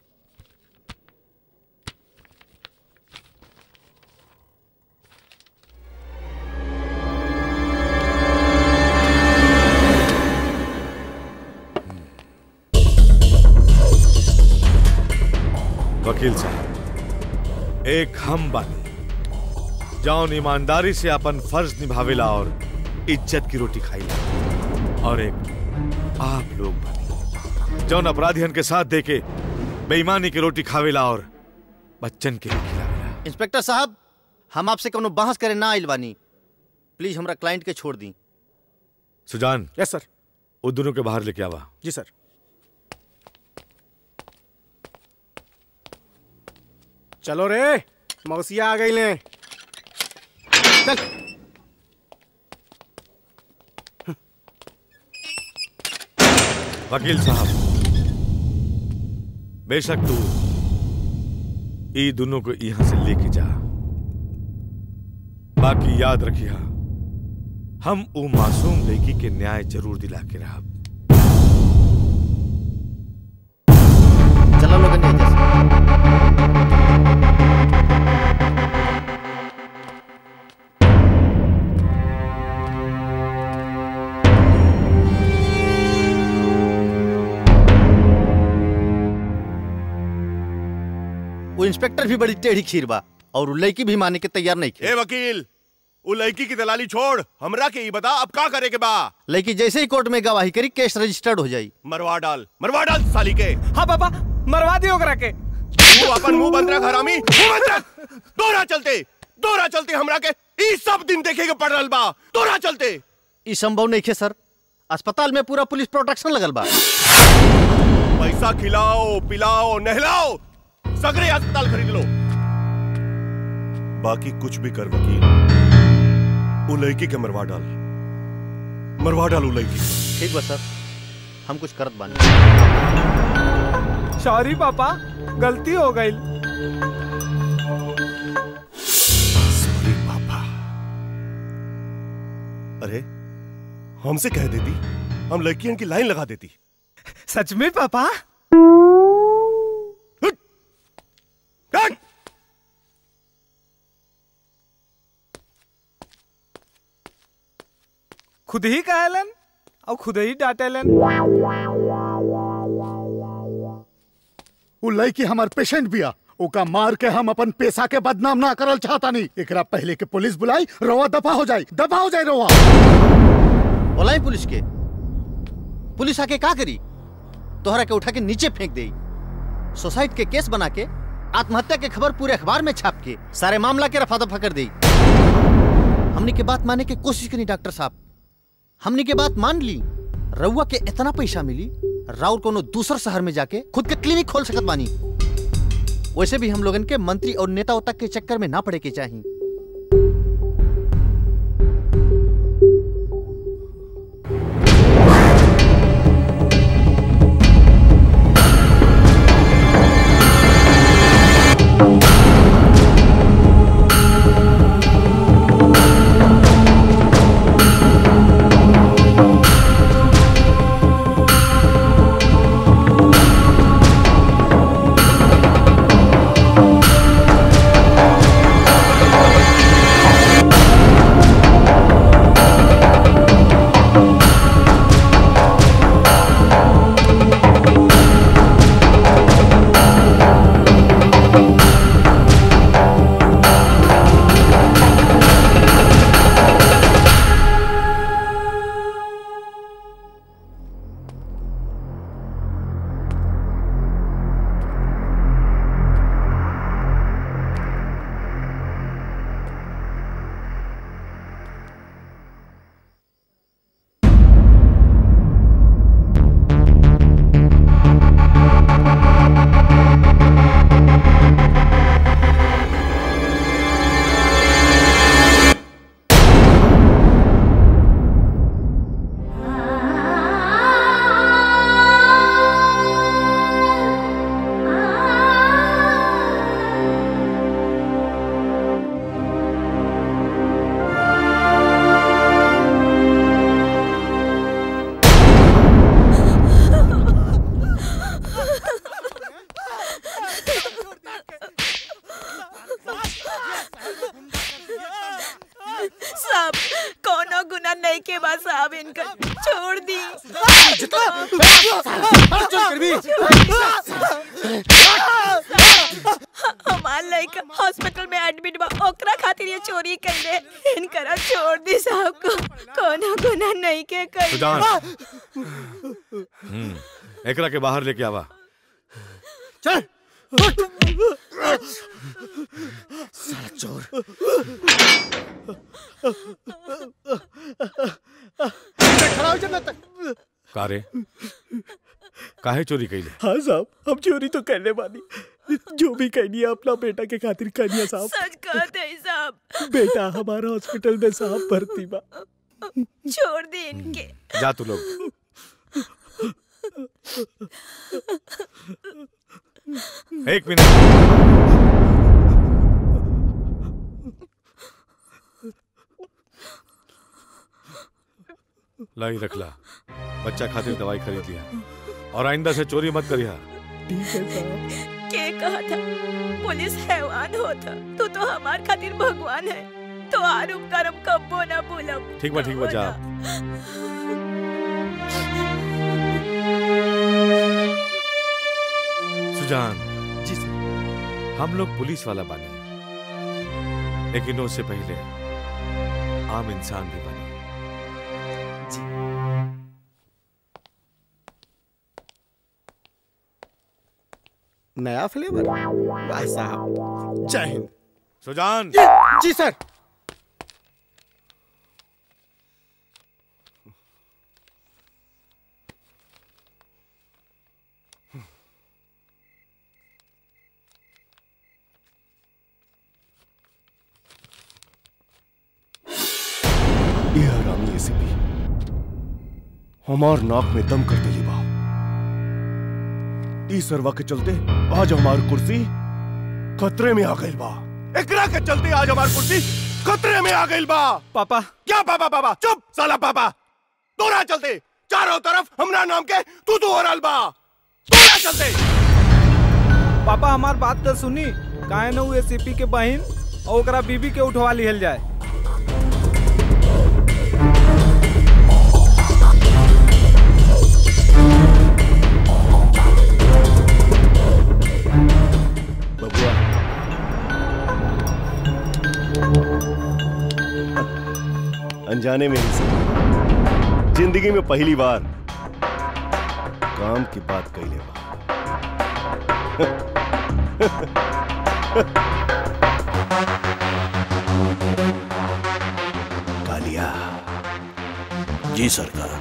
वकील साहब एक हम बानी जौन ईमानदारी से अपन फर्ज निभावेला और इज्जत की रोटी खाईला और एक आप लोग बानी जौन अपराधियन के साथ देके बेईमानी की रोटी खावेला और बच्चन के लिए खिलावेला इंस्पेक्टर साहब हम आपसे कोनो बहस करे ना आइल बानी प्लीज हमरा क्लाइंट के छोड़ दी सुजान यस सर वो दोनों के बाहर लेके आवा जी सर चलो रे मौसिया आ गई ले चल वकील साहब बेशक तू ई दोनों को यहां से लेके जा बाकी याद रखिया हम वो मासूम लड़की के न्याय जरूर दिला के रहा चलो लोगन एजा से वो इंस्पेक्टर भी बड़ी टेढ़ी खीर बा और उ लड़की भी माने के तैयार नहीं ए वकील उ लड़की की दलाली छोड़ हमरा के ई बता अब का करे के बा लड़की जैसे ही कोर्ट में गवाही करी केस रजिस्टर्ड हो जाई मरवा डाल मरवा डाल साली के हाँ पापा मरवा दियो ओकरा के तू अपन मुंह बंद रख हरामी मुंह बंद रख दोरा चलते दोरा चलते हमरा के ई सब दिन देखे के पड़ रहल बा दोरा चलते ई संभव नहीं है सर अस्पताल में पूरा पुलिस प्रोटेक्शन लगल बा पैसा खिलाओ पिलाओ नहलाओ सगरे अस्पताल खरीद लो बाकी कुछ भी कर वकील उ लड़की के मरवा डाल मरवा डाल उ लड़की के। ठीक बा सर हम कुछ करत बानी सॉरी पापा गलती हो गई सॉरी पापा अरे हमसे कह देती हम लड़कियों की लाइन लगा देती सच में पापा खुद ही कहलन और खुद ही डांटेलन उ लड़की हमार पेशेंट बिया ओका मार के हम अपन पेशा के बदनाम ना करल चाहता नहीं एकरा पहले के पुलिस बुलाई रोवा दफा हो जाए दफा हो जाए रोवा बोलाई पुलिस के पुलिस आके का करी तोहरा के उठा के नीचे फेंक दे सोसाइट के केस बना के आत्महत्या के खबर पूरे अखबार में छाप के सारे मामला के रफा दफा कर दी हमने के बात माने की कोशिश करी डॉक्टर साहब हमने के बात मान ली रउआ के इतना पैसा मिली राउर कोनो दूसर शहर में जाके खुद के क्लिनिक खोल सकत बानी वैसे भी हम लोगन के मंत्री और नेता उता के चक्कर में ना पड़े के चाहिए साहब कोनो गुना नहीं के बाद साहब इनका छोड़ दी हमार लड़का हॉस्पिटल में एडमिट बा ओकरा खातिर ये चोरी कैले इनकरा छोड़ दी साहब को कोनो गुना नहीं के कैले सुजान हम्म एकरा के बाहर लेके आवा चल साला चोर खड़ा हो जा ना तक कारे काहे चोरी कैले हाँ साहब हम चोरी तो करने वाली जो भी कहनी है अपना बेटा के खातिर कहनी है साहब सच कहते हैं साहब बेटा हमारा हॉस्पिटल में साहब भर्ती बा छोड़ दी इनके जा तू लोग एक मिनट लाई रख ला बच्चा खातिर दवाई खरीद लिया और आइंदा से चोरी मत करिया ठीक है साहब के कहा था पुलिस हैवान होता तू तो हमार खातिर भगवान है तो आर उपकार हम कब्बो ना भूलब ठीक बा ठीक बा जा कब्बो ना। สุ सुजान जी सर सुजान जी सर सुजान हम लोग पुलिस वाला बानी लेकिन उससे पहले आम इंसान भी बने नया फ्लेवर भाई साहब जय हिंद सुजान जी सर ये हरामी एसीपी हमार नाक में दम कर दिली बा ई सरवा के चलते आज हमार कुर्सी खतरे में आ गई बा एकरा के चलते आज हमार कुर्सी खतरे में आ गई बा पापा क्या पापा पापा चुप साला पापा तोरा चलते चारों तरफ हमरा नाम के तू तू हो रहल बा तोरा चलते पापा हमार बात तो सुनी काहे न उ एसीपी के बहन और ओकरा बीबी के उठवा लिहल जाए बबुआ अनजाने में ही सही जिंदगी में पहली बार काम की बात कैले बा कालिया जी सरकार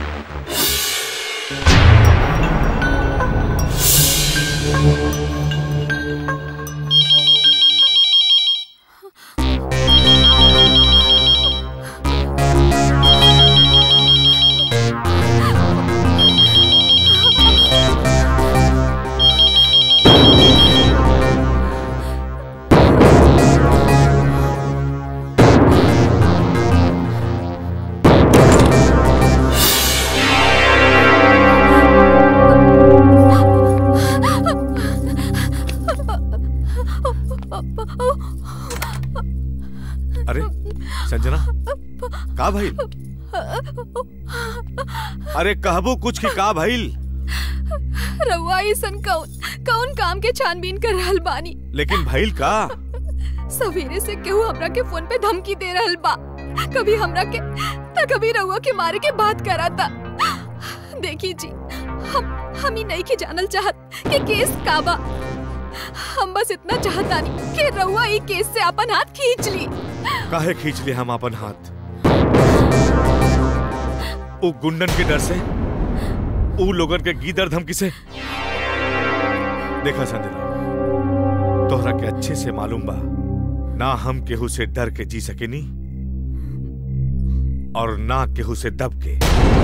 अरे संजना का भइल अरे कहबो कुछ की का भइल रउआ ऐसन कौन कौन काम के छानबीन कर रहल बानी लेकिन भइल का सवेरे से केहू हमरा के फोन पे धमकी दे रहल बा कभी हमरा के त कभी रउआ के मारे के बात कराता देखी जी हम हम ही नहीं के जानल चाहत कि केस का बा हम बस इतना चाहतानी कि रउआ ई केस से अपन हाथ खींच ली काहे खींच ले हम अपन हाथ उ गुंडन के डर से उ लोगन के गीदर धमकी से देखा संजना तोहरा के अच्छे से मालूम बा ना हम केहू से डर के जी सकेनी और ना केहू से दब के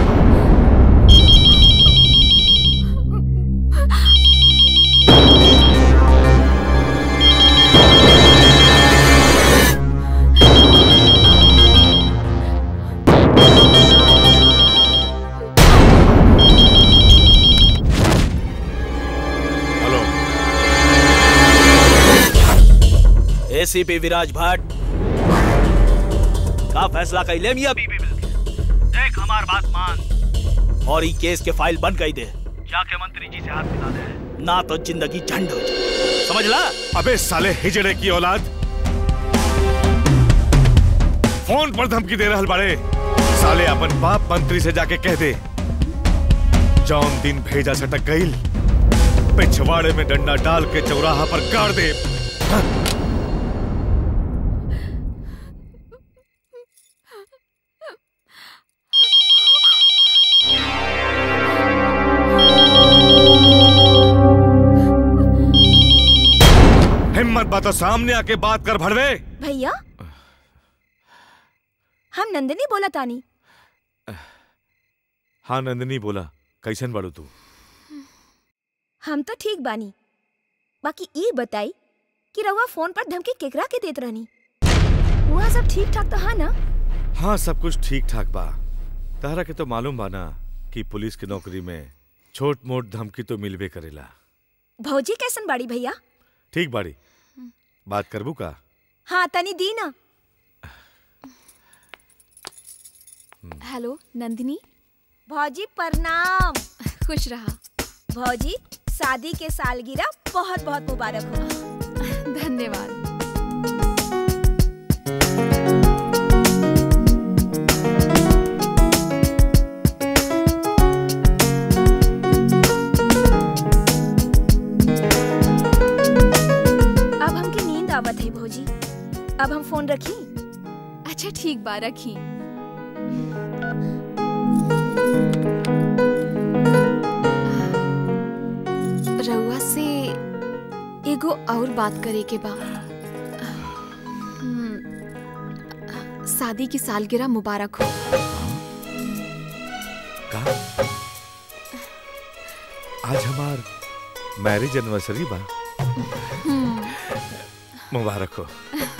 एसीपी विराज भट्ट का फैसला कैले मियां बीबी मिलके देख हमार बात मान और ई केस के फाइल बंद कर दे जाके मंत्री जी से हाथ मिला दे ना तो जिंदगी झंड हो जाए समझ ला अबे साले हिजड़े की औलाद फोन पर धमकी दे रहल बाड़े साले अपन बाप मंत्री से जाके कह दे जौन दिन भेजा सटक गईल पिछवाड़े में डंडा डाल के चौराहा पर गाड़ दे हिम्मत बा तो सामने आके बात कर भड़वे भैया हम नंदिनी बोला तानी हाँ नंदिनी बोला कैसन बाड़ू तू हम तो ठीक बानी बाकी ई बताई कि रउआ फोन पर धमकी केकरा के देत रहनी वहाँ सब ठीक ठाक तो हाँ ना हाँ सब कुछ ठीक ठाक बा तहरा के तो मालूम बा ना कि पुलिस की नौकरी में छोट मोट धमकी तो मिलबे करेला भौजी कैसन बाड़ी भैया ठीक बाड़ी बात करबू का हाँ तनी दी ना हेलो नंदिनी भौजी प्रणाम खुश रहा भौजी शादी के सालगिरह बहुत बहुत मुबारक हो धन्यवाद अब हमके नींद आवत है भौजी अब हम फोन रखी अच्छा ठीक बा रखी रउआ से एगो और बात करे के बा हम्म, शादी की सालगिरह मुबारक हो का आज हमार मैरिज एनिवर्सरी बा हम्म, मुबारक हो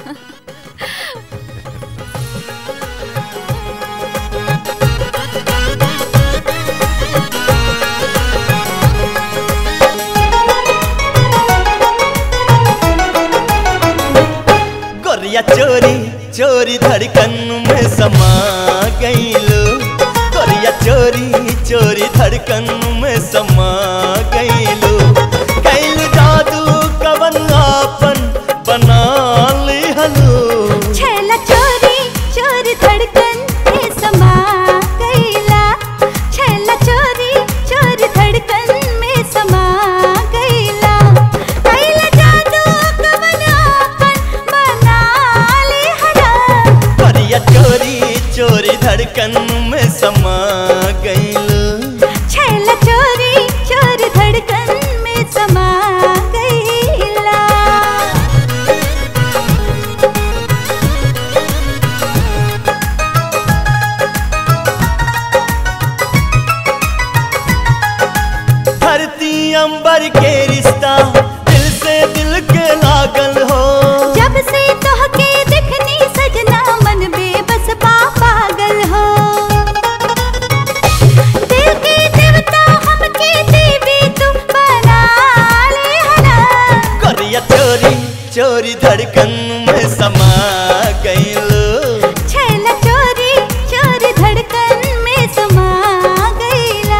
गोरिया चोरी चोरी धड़कन में समा गईलो गोरिया चोरी चोरी धड़कन में समा गईलो कैल जादू कवन आपन बना ली हलो छैला चोरी चोरी धड़कन में समा गईला छैला चोरी चोरी धड़कन में समा गईला कैला जादू कवन आपन बना ली हला गोरिया चोरी चोरी धड़कन में समा गईलो छैला चोरी चोरी धड़कन में समा गईला धरती अंबर के रिश्ता दिल से दिल के लागल हो जब से तोहके दिखनी सजना मन बेबस पा पागल हो दिल के देवता हमके देवी तू बना ले हला गोरिया चोरी चोरी धड़कन में समा गईलो छैला चोरी चोरी धड़कन में समा गईला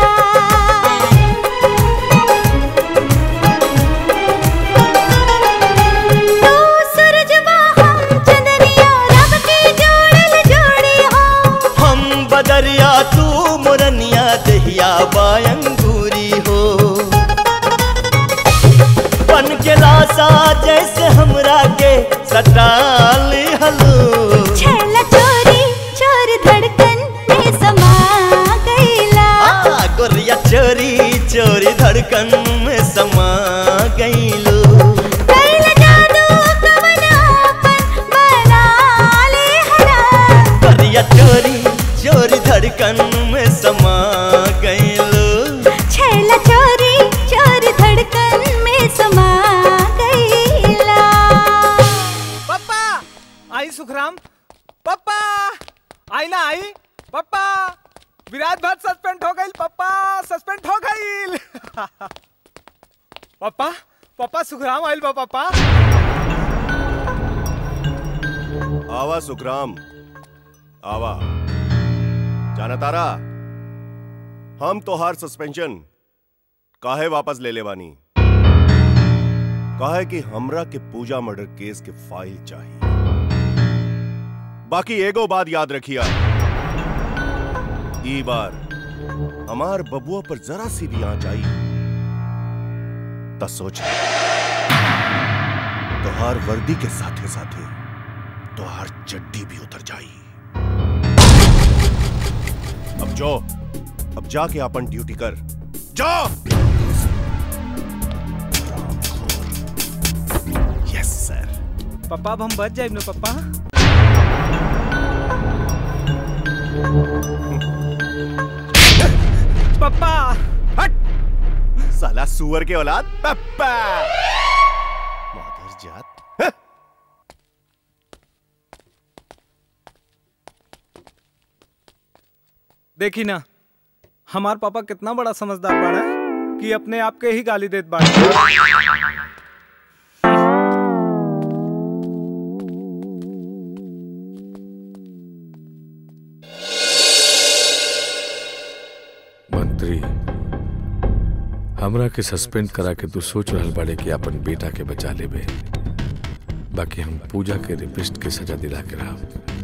तू सूरजवा हम चंदनिया रब के जोड़ल जोड़ी हो हम बदरिया तू मुरनिया दहिया बायंगूरी हो बन के लासा जैसे हमरा के सटाली हलो छैला चोरी चोरी धड़कन में समा गईला आ, गोरिया चोरी चोरी धड़कन में समा गईलो कैला जादू कवन आपन बना ले हला गोरिया चोरी चोरी धड़कन में समा गईलो छैला चोरी चोरी धड़कन में समा गईला पप्पा आई सुखराम पप्पा आई ना आई पप्पा विराट भट्ट सस्पेंड हो गई पप्पा सस्पेंड हो गई पप्पा पप्पा सुखराम आइल बा पप्पा आवा सुखराम आवा जाना तारा हम तोहार सस्पेंशन काहे वापस ले लेवानी काहे कि हमरा के पूजा मर्डर केस के फाइल चाहिए बाकी एगो बात याद रखिया ई बार हमार बबुआ पर जरा सी भी आंच आई त सोच तोहार वर्दी के साथे साथे तोहार चड्डी भी उतर जाई अब जो अब जाके अपन ड्यूटी कर जा यस सर पप्पा अब हम बच जाए ना पप्पा पप्पा हट साला सुअर के औलाद पप्पा मादर जात हं। देखी ना हमार पापा कितना बड़ा समझदार बाड़ा कि अपने आप के ही गाली देत बाड़ा मंत्री हमरा के सस्पेंड करा के तू सोच रहल बाड़े कि अपन बेटा के बचा लेबे बाकी हम पूजा के रिपिस्ट के सजा दिला के रहा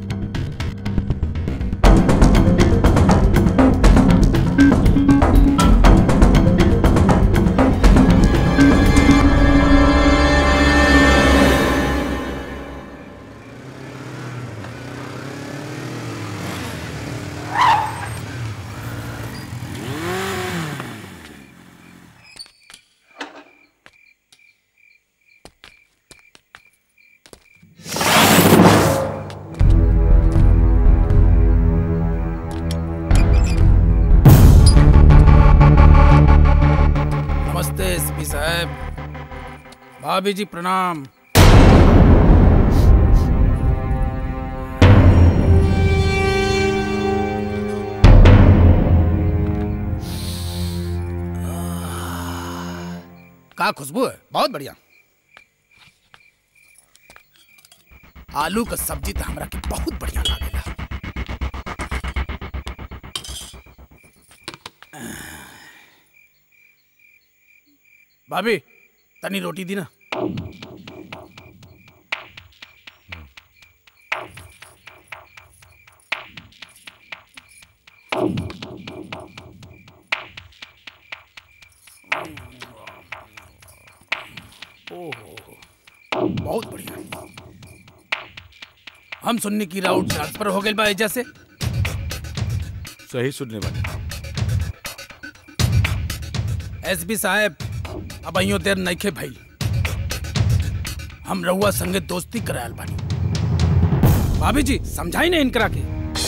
नमस्ते एसपी साहब भाभी जी प्रणाम का खुशबू है बहुत बढ़िया आलू का सब्जी तो हमरा के बहुत बढ़िया लागेला भाभी तनी रोटी दी ना ओहो बहुत बढ़िया हम सुनने की राउट ट्रांसफर हो गई बा एजा से सही सुनने वाले एसपी साहब अब अइयो देर नइखे भइल हम रउआ संगे दोस्ती करायल बानी भाभी जी समझाई ना इनकरा के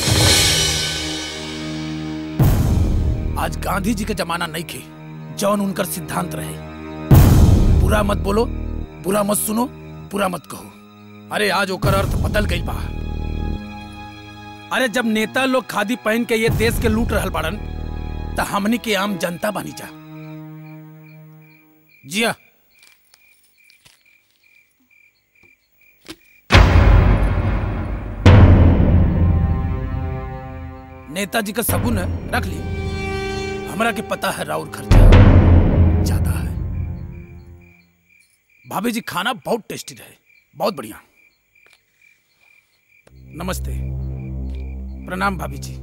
आज गांधी जी के जमाना नहीं खे जौन उनकर सिद्धांत रहे बुरा मत बोलो बुरा मत सुनो बुरा मत कहो अरे आज ओकर अर्थ बदल गई बा अरे जब नेता लोग खादी पहन के ये देश के लूट रहल बाड़न त हमनी के आम जनता बनी जा जिया नेताजी का सबून है रख ली हमरा के पता है राउर खर्चा ज्यादा है भाभी जी खाना बहुत टेस्टी रहे बहुत बढ़िया नमस्ते प्रणाम भाभी जी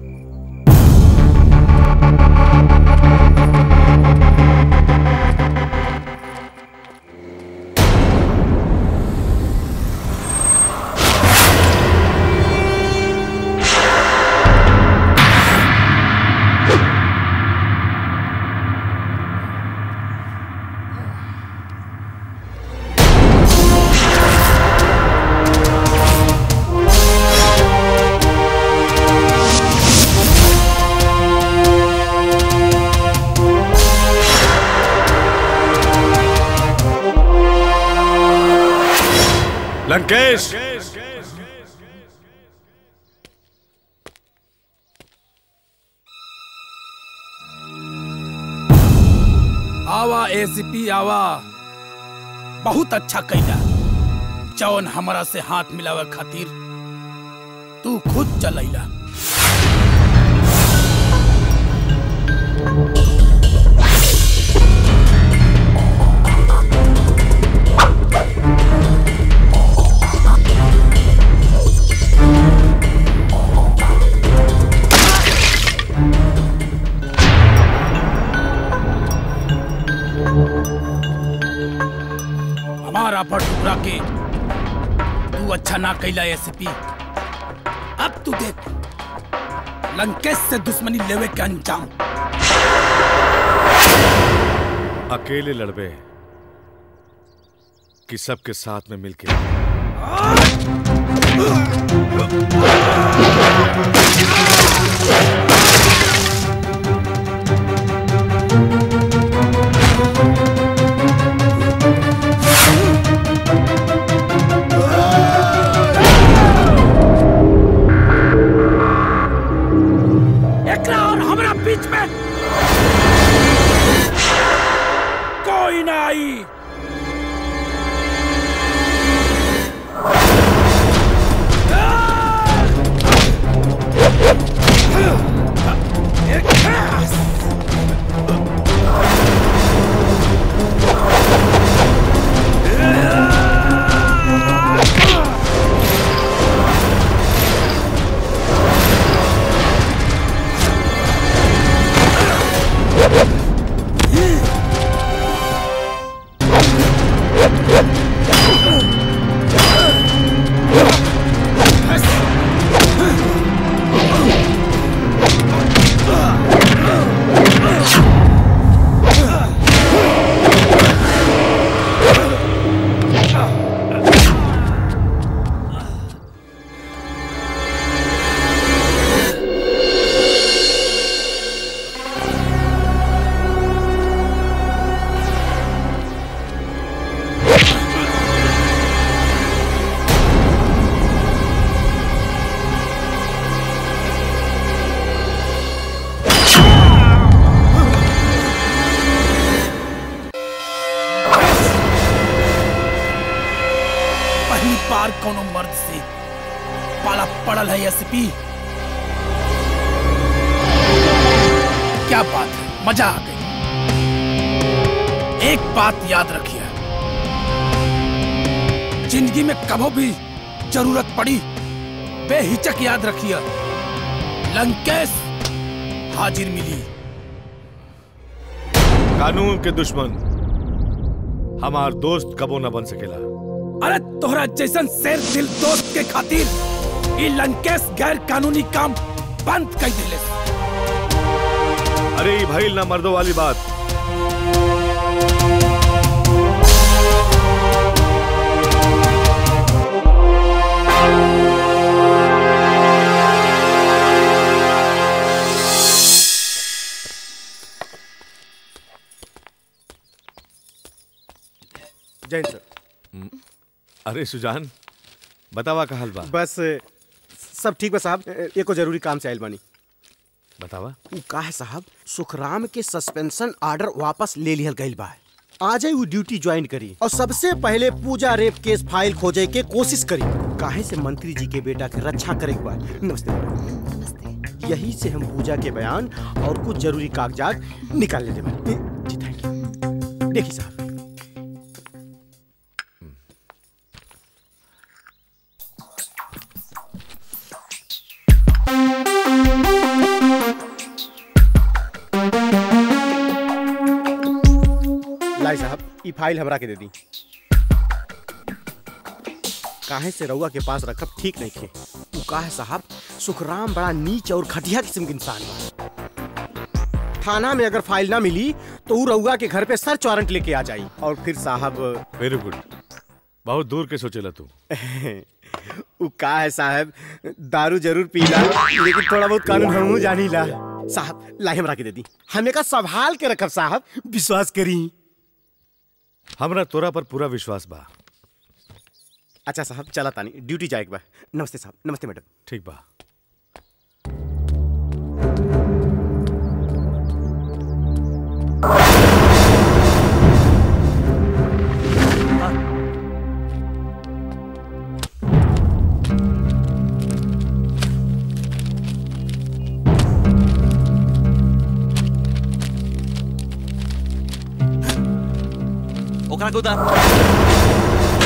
लंकेश आवा एसीपी आवा बहुत अच्छा कैला जौन हमरा से हाथ मिलावे खातिर तू खुद चलैला हमारा पर टुकड़ा के तू अच्छा ना कैला एसीपी अब तू देख लंकेश से दुश्मनी लेवे के अंजाम अकेले लड़बे कि सबके साथ में मिलके एकरा और हमरा बीच में कोई ना आई बार कोनो मर्द से पाला पड़ल है एसपी क्या बात है मजा आ गई एक बात याद रखिए जिंदगी में कभो भी जरूरत पड़ी बेहिचक याद रखिए लंकेश हाजिर मिली कानून के दुश्मन हमार दोस्त कबो न बन सकेला अरे तोहरा जैसन शेर दिल दोस्त के खातिर ई लंकेश गैर कानूनी काम बंद कर दिले अरे ई भइल ना मर्दों वाली बात जैन सर अरे सुजान बतावा का हल बा बस सब ठीक बा साहब एको जरूरी काम से आयल बानी बतावा उ का है साहब सुखराम के सस्पेंशन ऑर्डर वापस ले लिहल गइल बा आज ही वो ड्यूटी ज्वाइन करी और सबसे पहले पूजा रेप केस फाइल खोजे के कोशिश करी काहे से मंत्री जी के बेटा के रक्षा करे के बा नमस्ते यही से हम पूजा के बयान और कुछ जरूरी कागजात निकाल लेते बानी जी थैंक यू देखिए साहब लाई साहब ई फाइल हमरा के दे दी काहे से रउआ के पास रखब ठीक नहीं खे उ का है साहब सुखराम बड़ा नीच और घटिया किस्म के इंसान बा थाना में अगर फाइल ना मिली तो उ रउआ के घर पे सर्च वारंट लेके आ जाई और फिर साहब वेरी गुड बहुत दूर के सोचेला तू उ का है साहब दारू जरूर पीला लेकिन थोड़ा बहुत कानून हमहू जानीला साहब लाई हमरा के दे दी हमें का संभाल के रखब साहब विश्वास करी हमरा तोरा पर पूरा विश्वास बा अच्छा साहब चला तानी ड्यूटी जाए के बा नमस्ते साहब नमस्ते मैडम ठीक बा ओकरा के उतार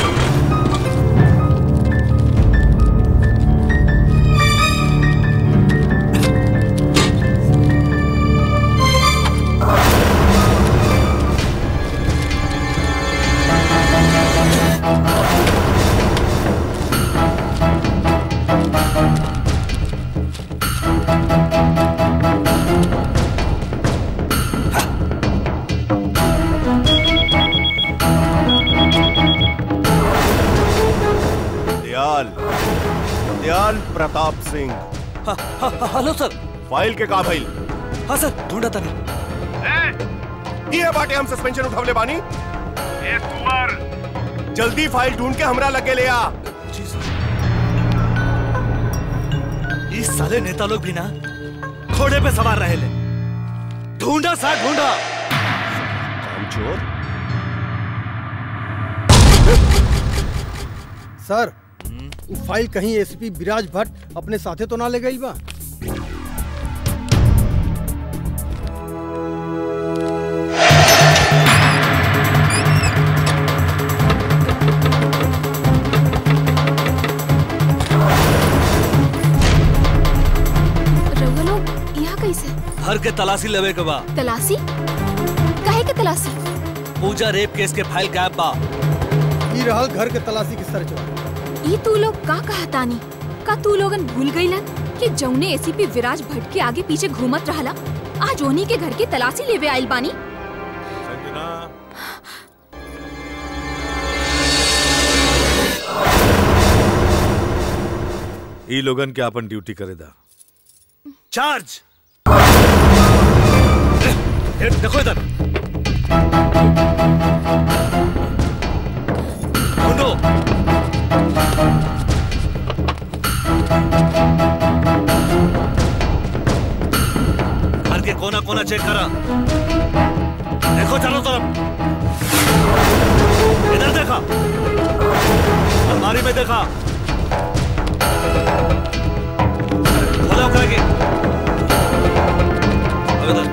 Dayal Dayal Pratap Singh hello sir file के का भइल हाँ सर ढूंढा था ये बाटे हम सस्पेंशन उठवले बानी ए कुंवर जल्दी फाइल ढूंढ के हमरा लगे ले आ इस साले नेता लोग भी ना घोड़े पे सवार रहे ले ढूंढा सा ढूंढा कामचोर सर वो फाइल कहीं एसपी विराज भट्ट अपने साथे तो ना ले गई बा रउआ लोग यहाँ कैसे हर के तलाशी लेवे के बा तलाशी काहे के तलाशी पूजा रेप केस के फाइल गायब बा ई रहल घर के तलाशी की सर्च वारंट ई तू लोग का कहतानी का तू लोगन भूल गईलन कि जौने एसीपी विराज भट्ट के आगे पीछे घूमत रहला आज ओनी के घर की तलाशी लेवे आइल बानी संजना ई लोगन के अपन ड्यूटी करे दा चार्ज ए, देखो इधर ढूंढो घर के कोना कोना चेक करा देखो चारों तरफ इधर देखा अलमारी में देखा खोलो ओकरा के अब इधर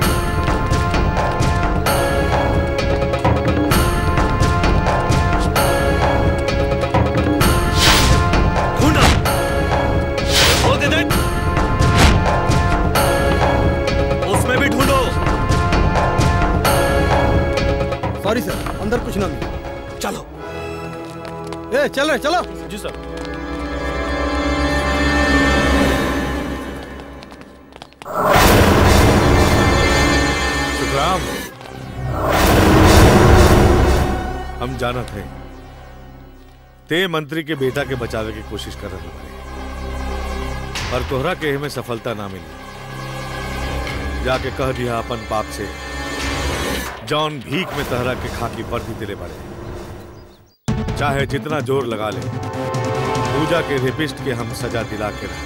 ढूंढो खोल के देख उसमें भी ढूंढो सॉरी सर अंदर कुछ ना मिला चलो ए चल रहे चलो जी सर सुखराम हम जानत है ते मंत्री के बेटा के बचावे की कोशिश कर रहे बारे पर तोहरा के में सफलता ना मिली जाके कह दिया अपन बाप से जॉन भीख में तहरा के खाकी वर्दी दिले बड़े चाहे जितना जोर लगा ले पूजा के रेपिस्ट के हम सजा दिला के रहे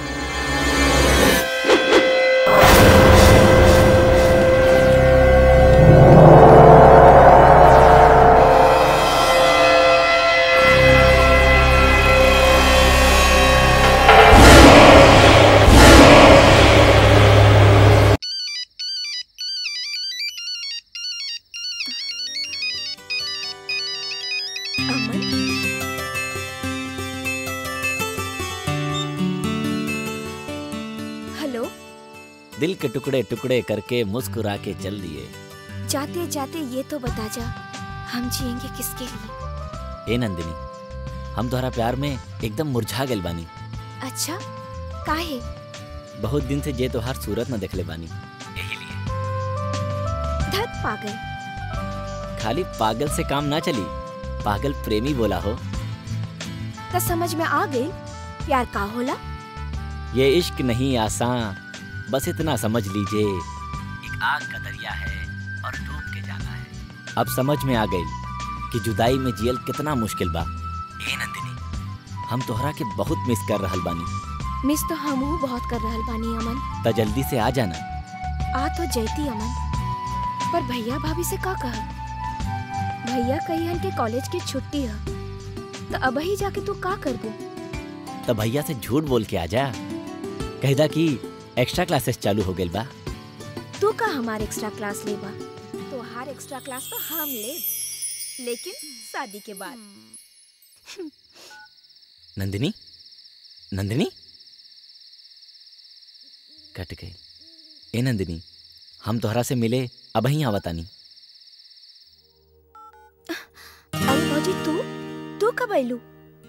हेलो दिल के टुकड़े टुकड़े करके मुस्कुरा के चल दिए जाते जाते ये तो बता जा हम जिएंगे किसके लिए ए नंदिनी हम तोहरा प्यार में एकदम मुरझा गेल बानी अच्छा काहे बहुत दिन से जे तोहार सूरत न देखले बानी धत पागल खाली पागल से काम ना चली पागल प्रेमी बोला हो तो समझ में आ गई प्यार का होला ये इश्क नहीं आसान बस इतना समझ लीजिए एक आग का दरिया है और डूब के जाना है अब समझ में आ गई कि जुदाई में जियल कितना मुश्किल बा ए नंदिनी हम तोहरा के बहुत मिस कर रहल बानी मिस तो हमहू बहुत कर रहल बानी अमन त जल्दी से आ जाना आ तो जैती अमन पर भैया भाभी से का कह भैया कहियन के कॉलेज की छुट्टी है तो अब ही जाके तू का करबू त भैया से झूठ बोल के आ जा कहदा कि एक्स्ट्रा क्लासेस चालू हो गइल बा तू का हमार एक्स्ट्रा क्लास लेबा तो हर एक्स्ट्रा क्लास तो हम ले लेकिन शादी के बाद नंदिनी नंदिनी कट गई ए नंदिनी हम तोहरा से मिले अब ही आवतानी अरे भौजी तू तू कब आइलू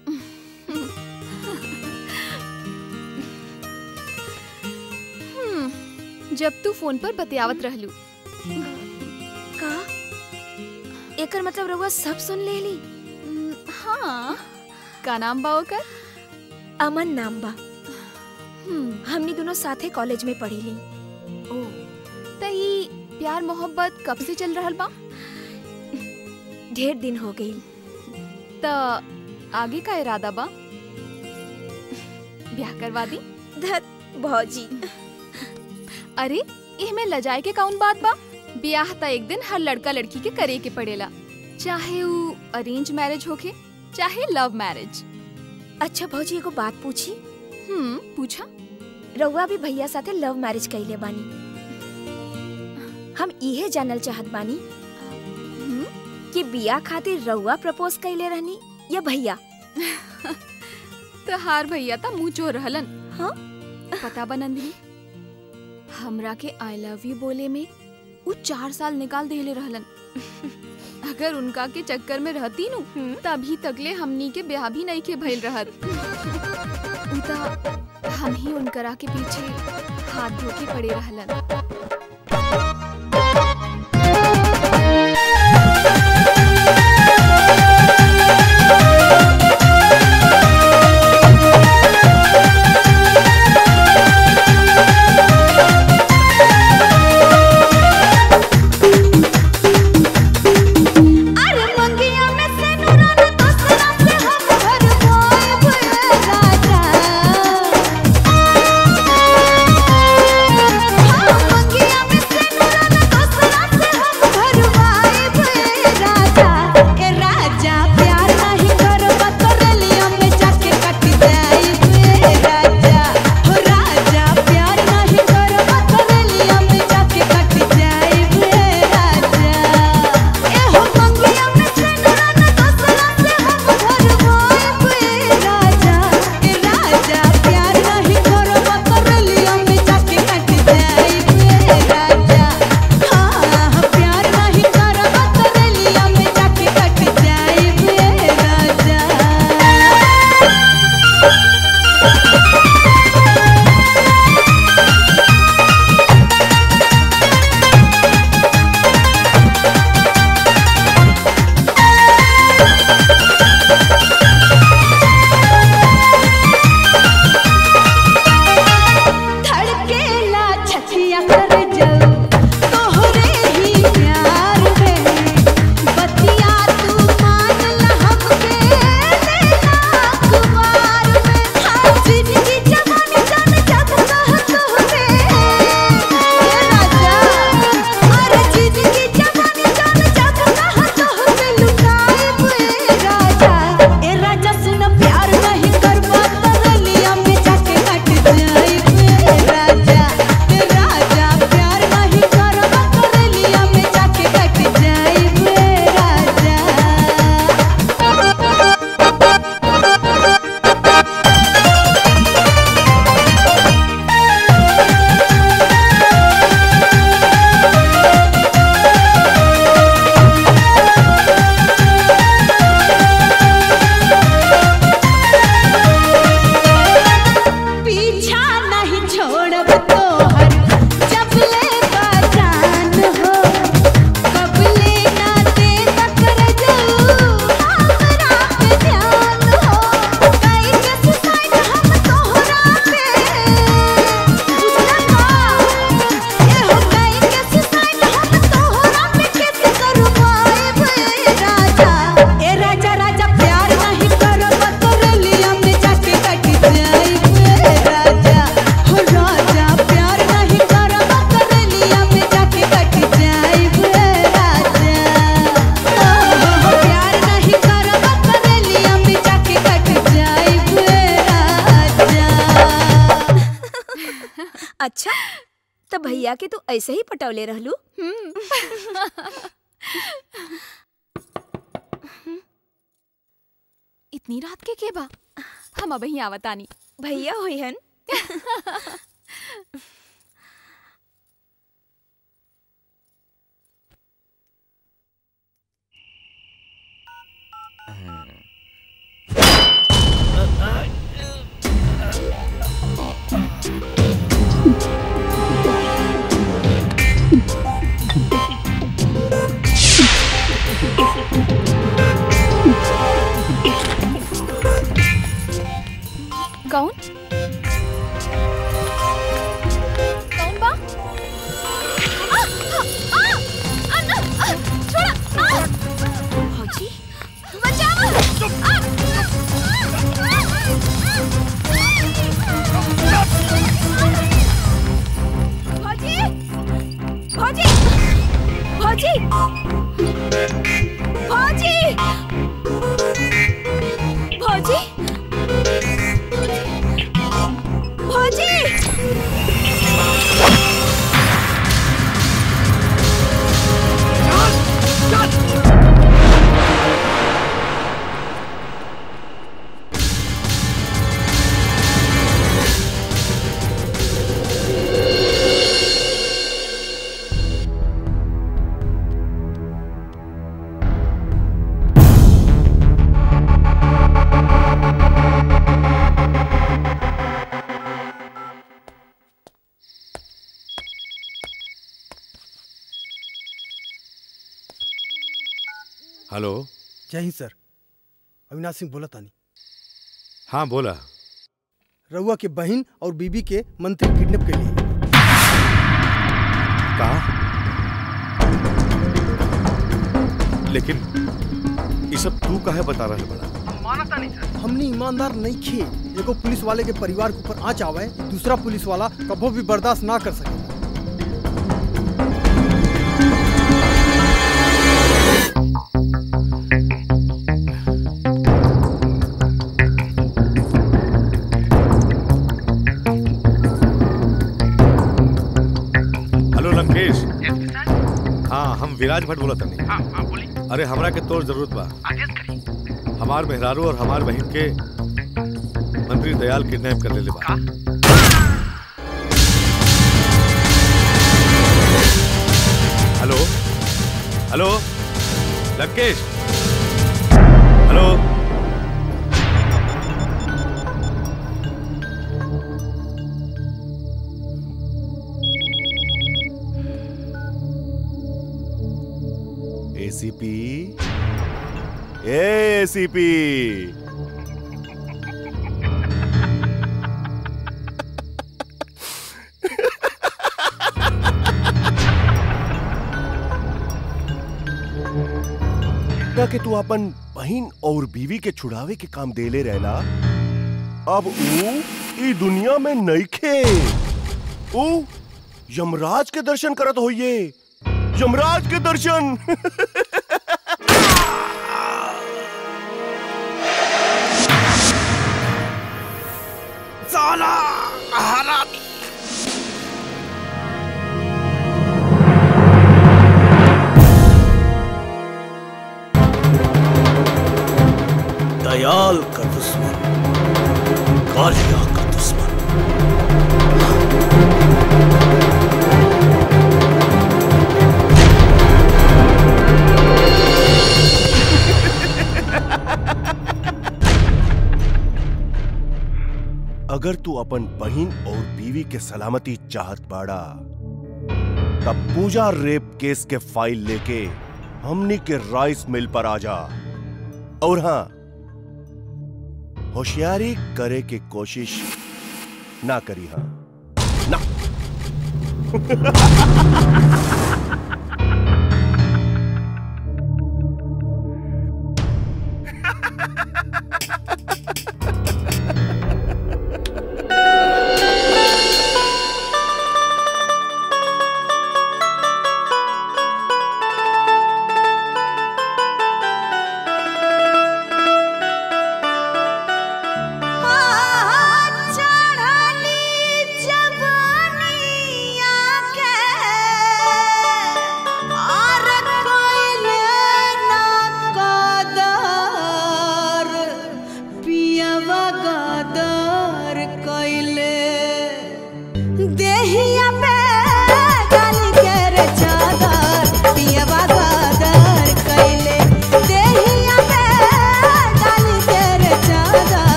हम्म, जब तू फोन पर बतियावत रहलू का एकर मतलब रउआ सब सुन ले ली हाँ का नाम बा ओकर अमन नाम बा हमनी दोनों साथे कॉलेज में पढ़ी ली ओ त ई प्यार मोहब्बत कब से चल रहल बा ढेर दिन हो गई त आगे का इरादा बा ब्याह करवा दी धत भौजी अरे इहमें लजाए के कौन बात बा ब्याह त एक दिन हर लड़का लड़की के करे के पड़ेला चाहे वो अरेंज मैरिज होके चाहे लव मैरिज अच्छा भौजी एगो बात पूछी हम्म पूछा रउआ भी भैया साथे लव मैरिज कइले बानी हम इहे जानल चाहत बानी कि बिया खातिर रउआ प्रपोज कइले रहनी या भैया तो हार भैया ता मुंह चोर रहलन हाँ पता बा नंदिनी हमरा के आई लव यू बोले में वो चार साल निकाल देले रहलन अगर उनका के चक्कर में रहती नु तभी तकले हमनी के ब्याह भी नहीं के भइल रहत उ ता हम ही उनकरा के पीछे हाथ धो के पड़े रहलन अरे मंगिया में से नूरान दोसरा से हम घर होए भए राजा हाँ अच्छा तो भैया के तू ऐसे ही पटौले रहलू इतनी रात के के बा हम अब ही आवतानी भैया होई हन कौन कौन बा आ, आ, आ, आ, आ, छोड़ा आ! भौजी बचाओ आ! भौजी भौजी भौजी भौजी भौजी भौजी हेलो जय हिंद सर अविनाश सिंह बोला तानी हाँ बोला रउआ के बहन और बीबी के मंत्री किडनैप के लिए कहा लेकिन ये सब तू काहे बता रहे बड़ा हमने ईमानदार नहीं खे एगो पुलिस वाले के परिवार के ऊपर आँच आवे दूसरा पुलिस वाला कबो भी बर्दाश्त ना कर सके हेलो लंकेश हाँ हम विराज भट्ट बोला तनी अरे हमरा के तोर जरूरत बा हमार मेहरारू और हमार बहन के मंत्री दयाल किडनैप कर लेले बा hello hello Lankesh hello ACP ACP का के तू अपन बहन और बीवी के छुड़ावे के काम देले रहला अब ऊ ई दुनिया में नइखे ऊ यमराज के दर्शन करत होइए यमराज के दर्शन साला हरामी दयाल का दुश्मन कालिया का दुश्मन अगर तू अपन बहन और बीवी के सलामती चाहत बाड़ा तब पूजा रेप केस के फाइल लेके हमनी के राइस मिल पर आ जा और हाँ होशियारी करे के कोशिश ना करी हाँ ना चढ़ली जवानी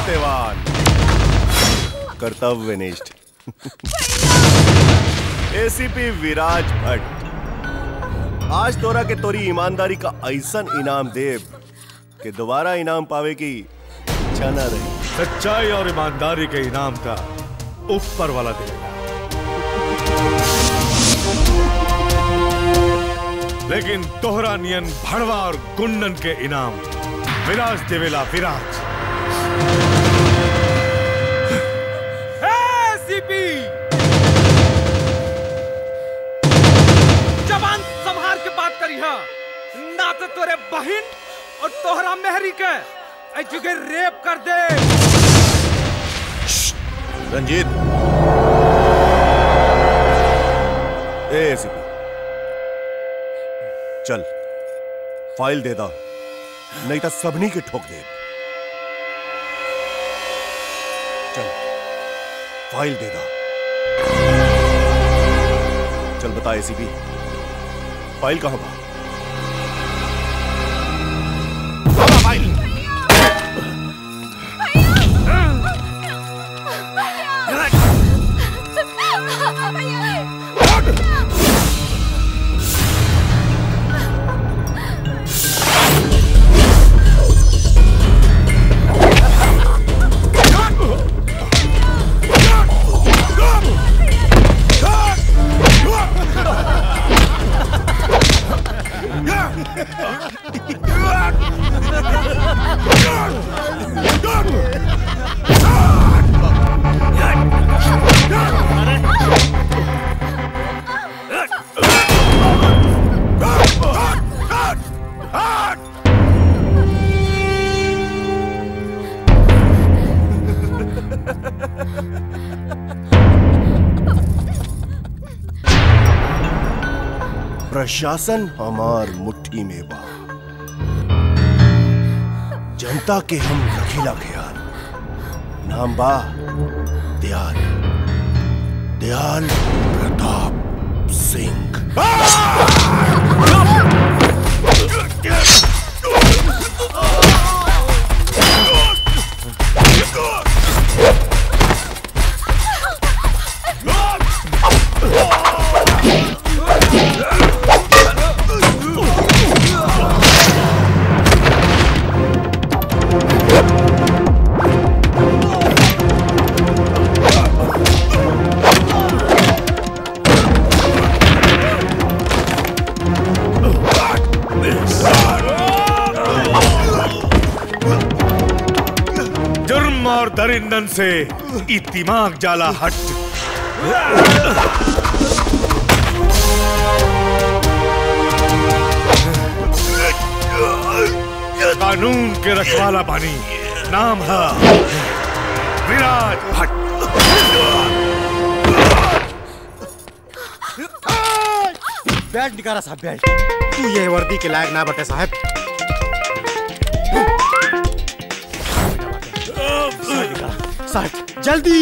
सत्यवान कर्तव्यनिष्ठ एसीपी विराज भट्ट आज तोरा के तोरी ईमानदारी का ऐसा इनाम देव कि दोबारा इनाम पावे की इच्छा न रही सच्चाई और ईमानदारी के इनाम का ऊपर वाला देगा लेकिन तोहरा नियन भड़वा और गुंडन के इनाम विराज देवेला विराज सीपी जवान संहार के बात करी हा ना तो तोरे बहन और तोहरा मेहरी के ऐ जुगे रेप कर दे रंजीत ए एसीपी चल फाइल दे दा नहीं तो सबनी के ठोक दे चल फाइल दे दा चल बता एसीपी फाइल कहां बा कहां फाइल प्रशासन हमार मुट्ठी में बा जनता के हम रखीला ख्याल नाम बा दयाल दयाल प्रताप सिंह जुर्म और दरिंदन से ई दिमाग जाला हट कानून के रखवाला बानी नाम है विराज भट्ट बैठ निकारा साहब बैठ तू ये वर्दी के लायक ना बटे साहब साहब जल्दी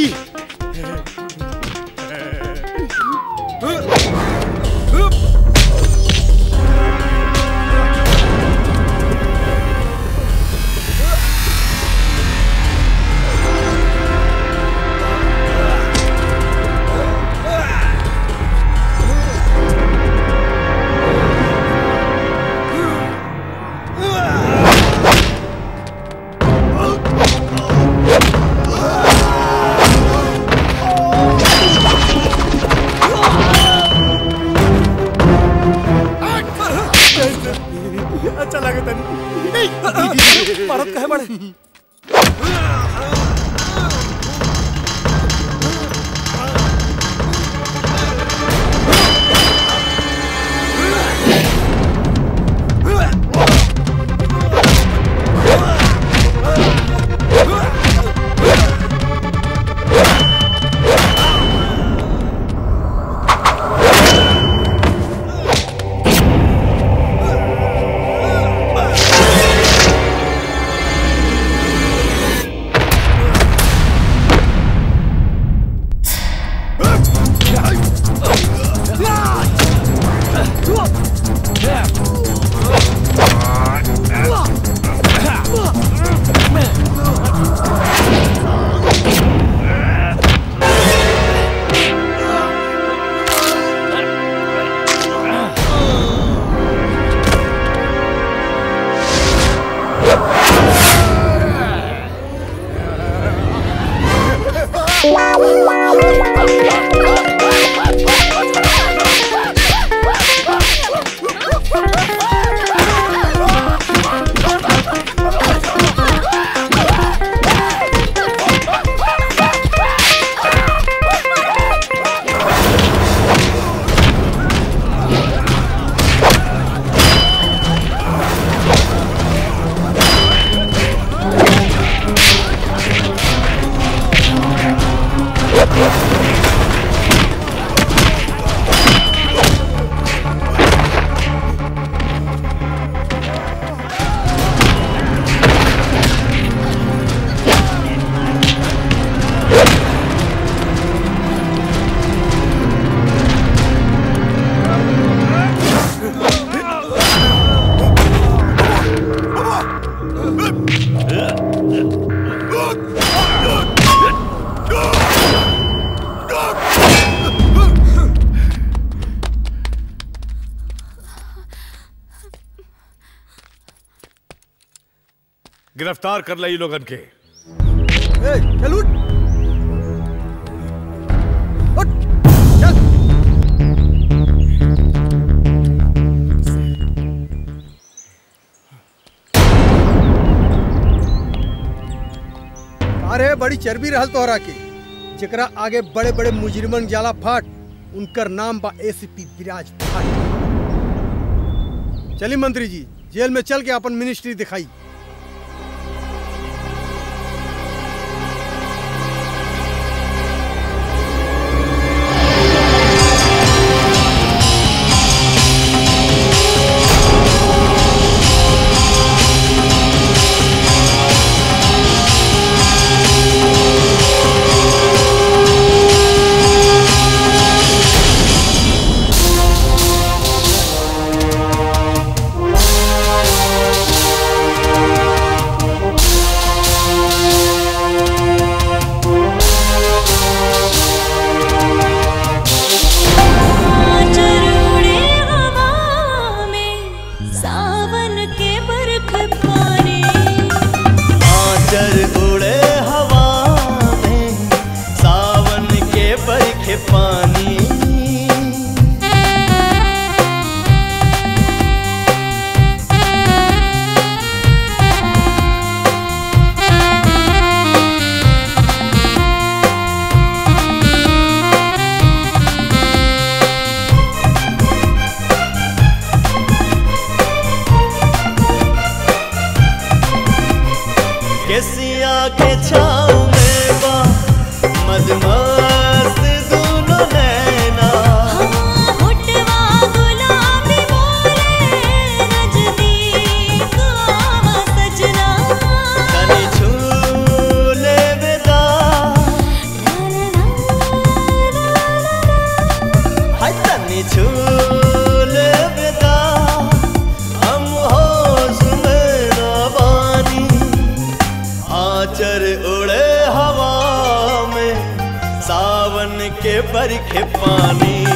अच्छा लगे तनी मारत कहे बड़े ए गिरफ्तार कर लई लोगन के ए, चल उठ अरे बड़ी चर्बी रहल तोहरा के जेकरा आगे बड़े बड़े मुजरिमन जाला फाट उनकर नाम बा एसीपी विराज फाट चली मंत्री जी जेल में चल के अपन मिनिस्ट्री दिखाई चरूड़े हवा में सावन के बरख पानी आचर उड़े हवा में सावन के बरखे पानी केसिया के छाँव में बा मदमस्त दोनों नैना होठवा गुलाबी बोले नजदीक आवा सजना तनी झूले विदा हाय तनी झूले विदा हम होश में ना बानी आचर उड़े हवा में सावन के बरखे पानी